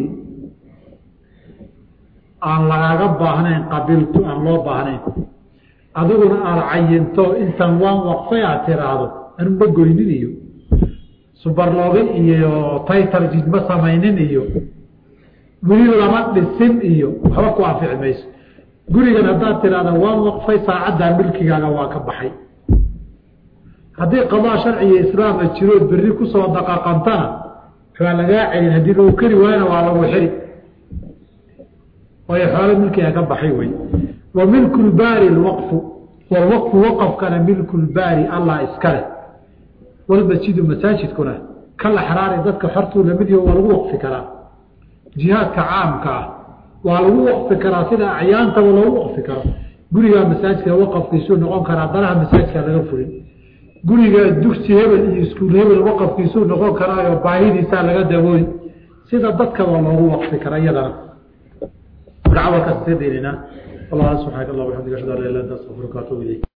aan lagaaga baahnayn qabiltu aan loo baahnayn adiguna aada cayinto intan waan waqfay aad tiraahdo anuma goynin iyo subarloogi iyo taytal jidma samaynin iyo weli lama dhisin iyo waxba ku anfici mayso gurigan haddaad tiraahda waan waqfay saacaddaa milkigaaga waa ka baxay haddii qadaa sharciga islaama jirood berri kusoo daqaqantana waa lagaa celin haddii lagu keri waayana waa lagu xiri waayo xoolo milkiga ka baxay wey wa milku lbaari lwaqfu walwaqfu waqafkana milku lbaari allah iskale walmasjidu masaajidkuna kala xaraari dadka xortuu lamid yaho waa lagu waqfi karaa jihaadka caamka ah waa lagu waqfi karaa sida acyaantaba loogu waqfi karo gurigaa masaajidka waqafkiisuu noqon karaa danaha masaajidka laga furin guriga dugsi hebel iyo iskuul hebel waqafkiisuu noqon karaayo baahidiisaa laga dabooli sida dadkaba loogu waqfi kara iyadana dacwalkaas ka deenina allah subxaanaka allah waxamdika ashhadu an la ilaha illa anta astaghfiruka wa atuubu ilayk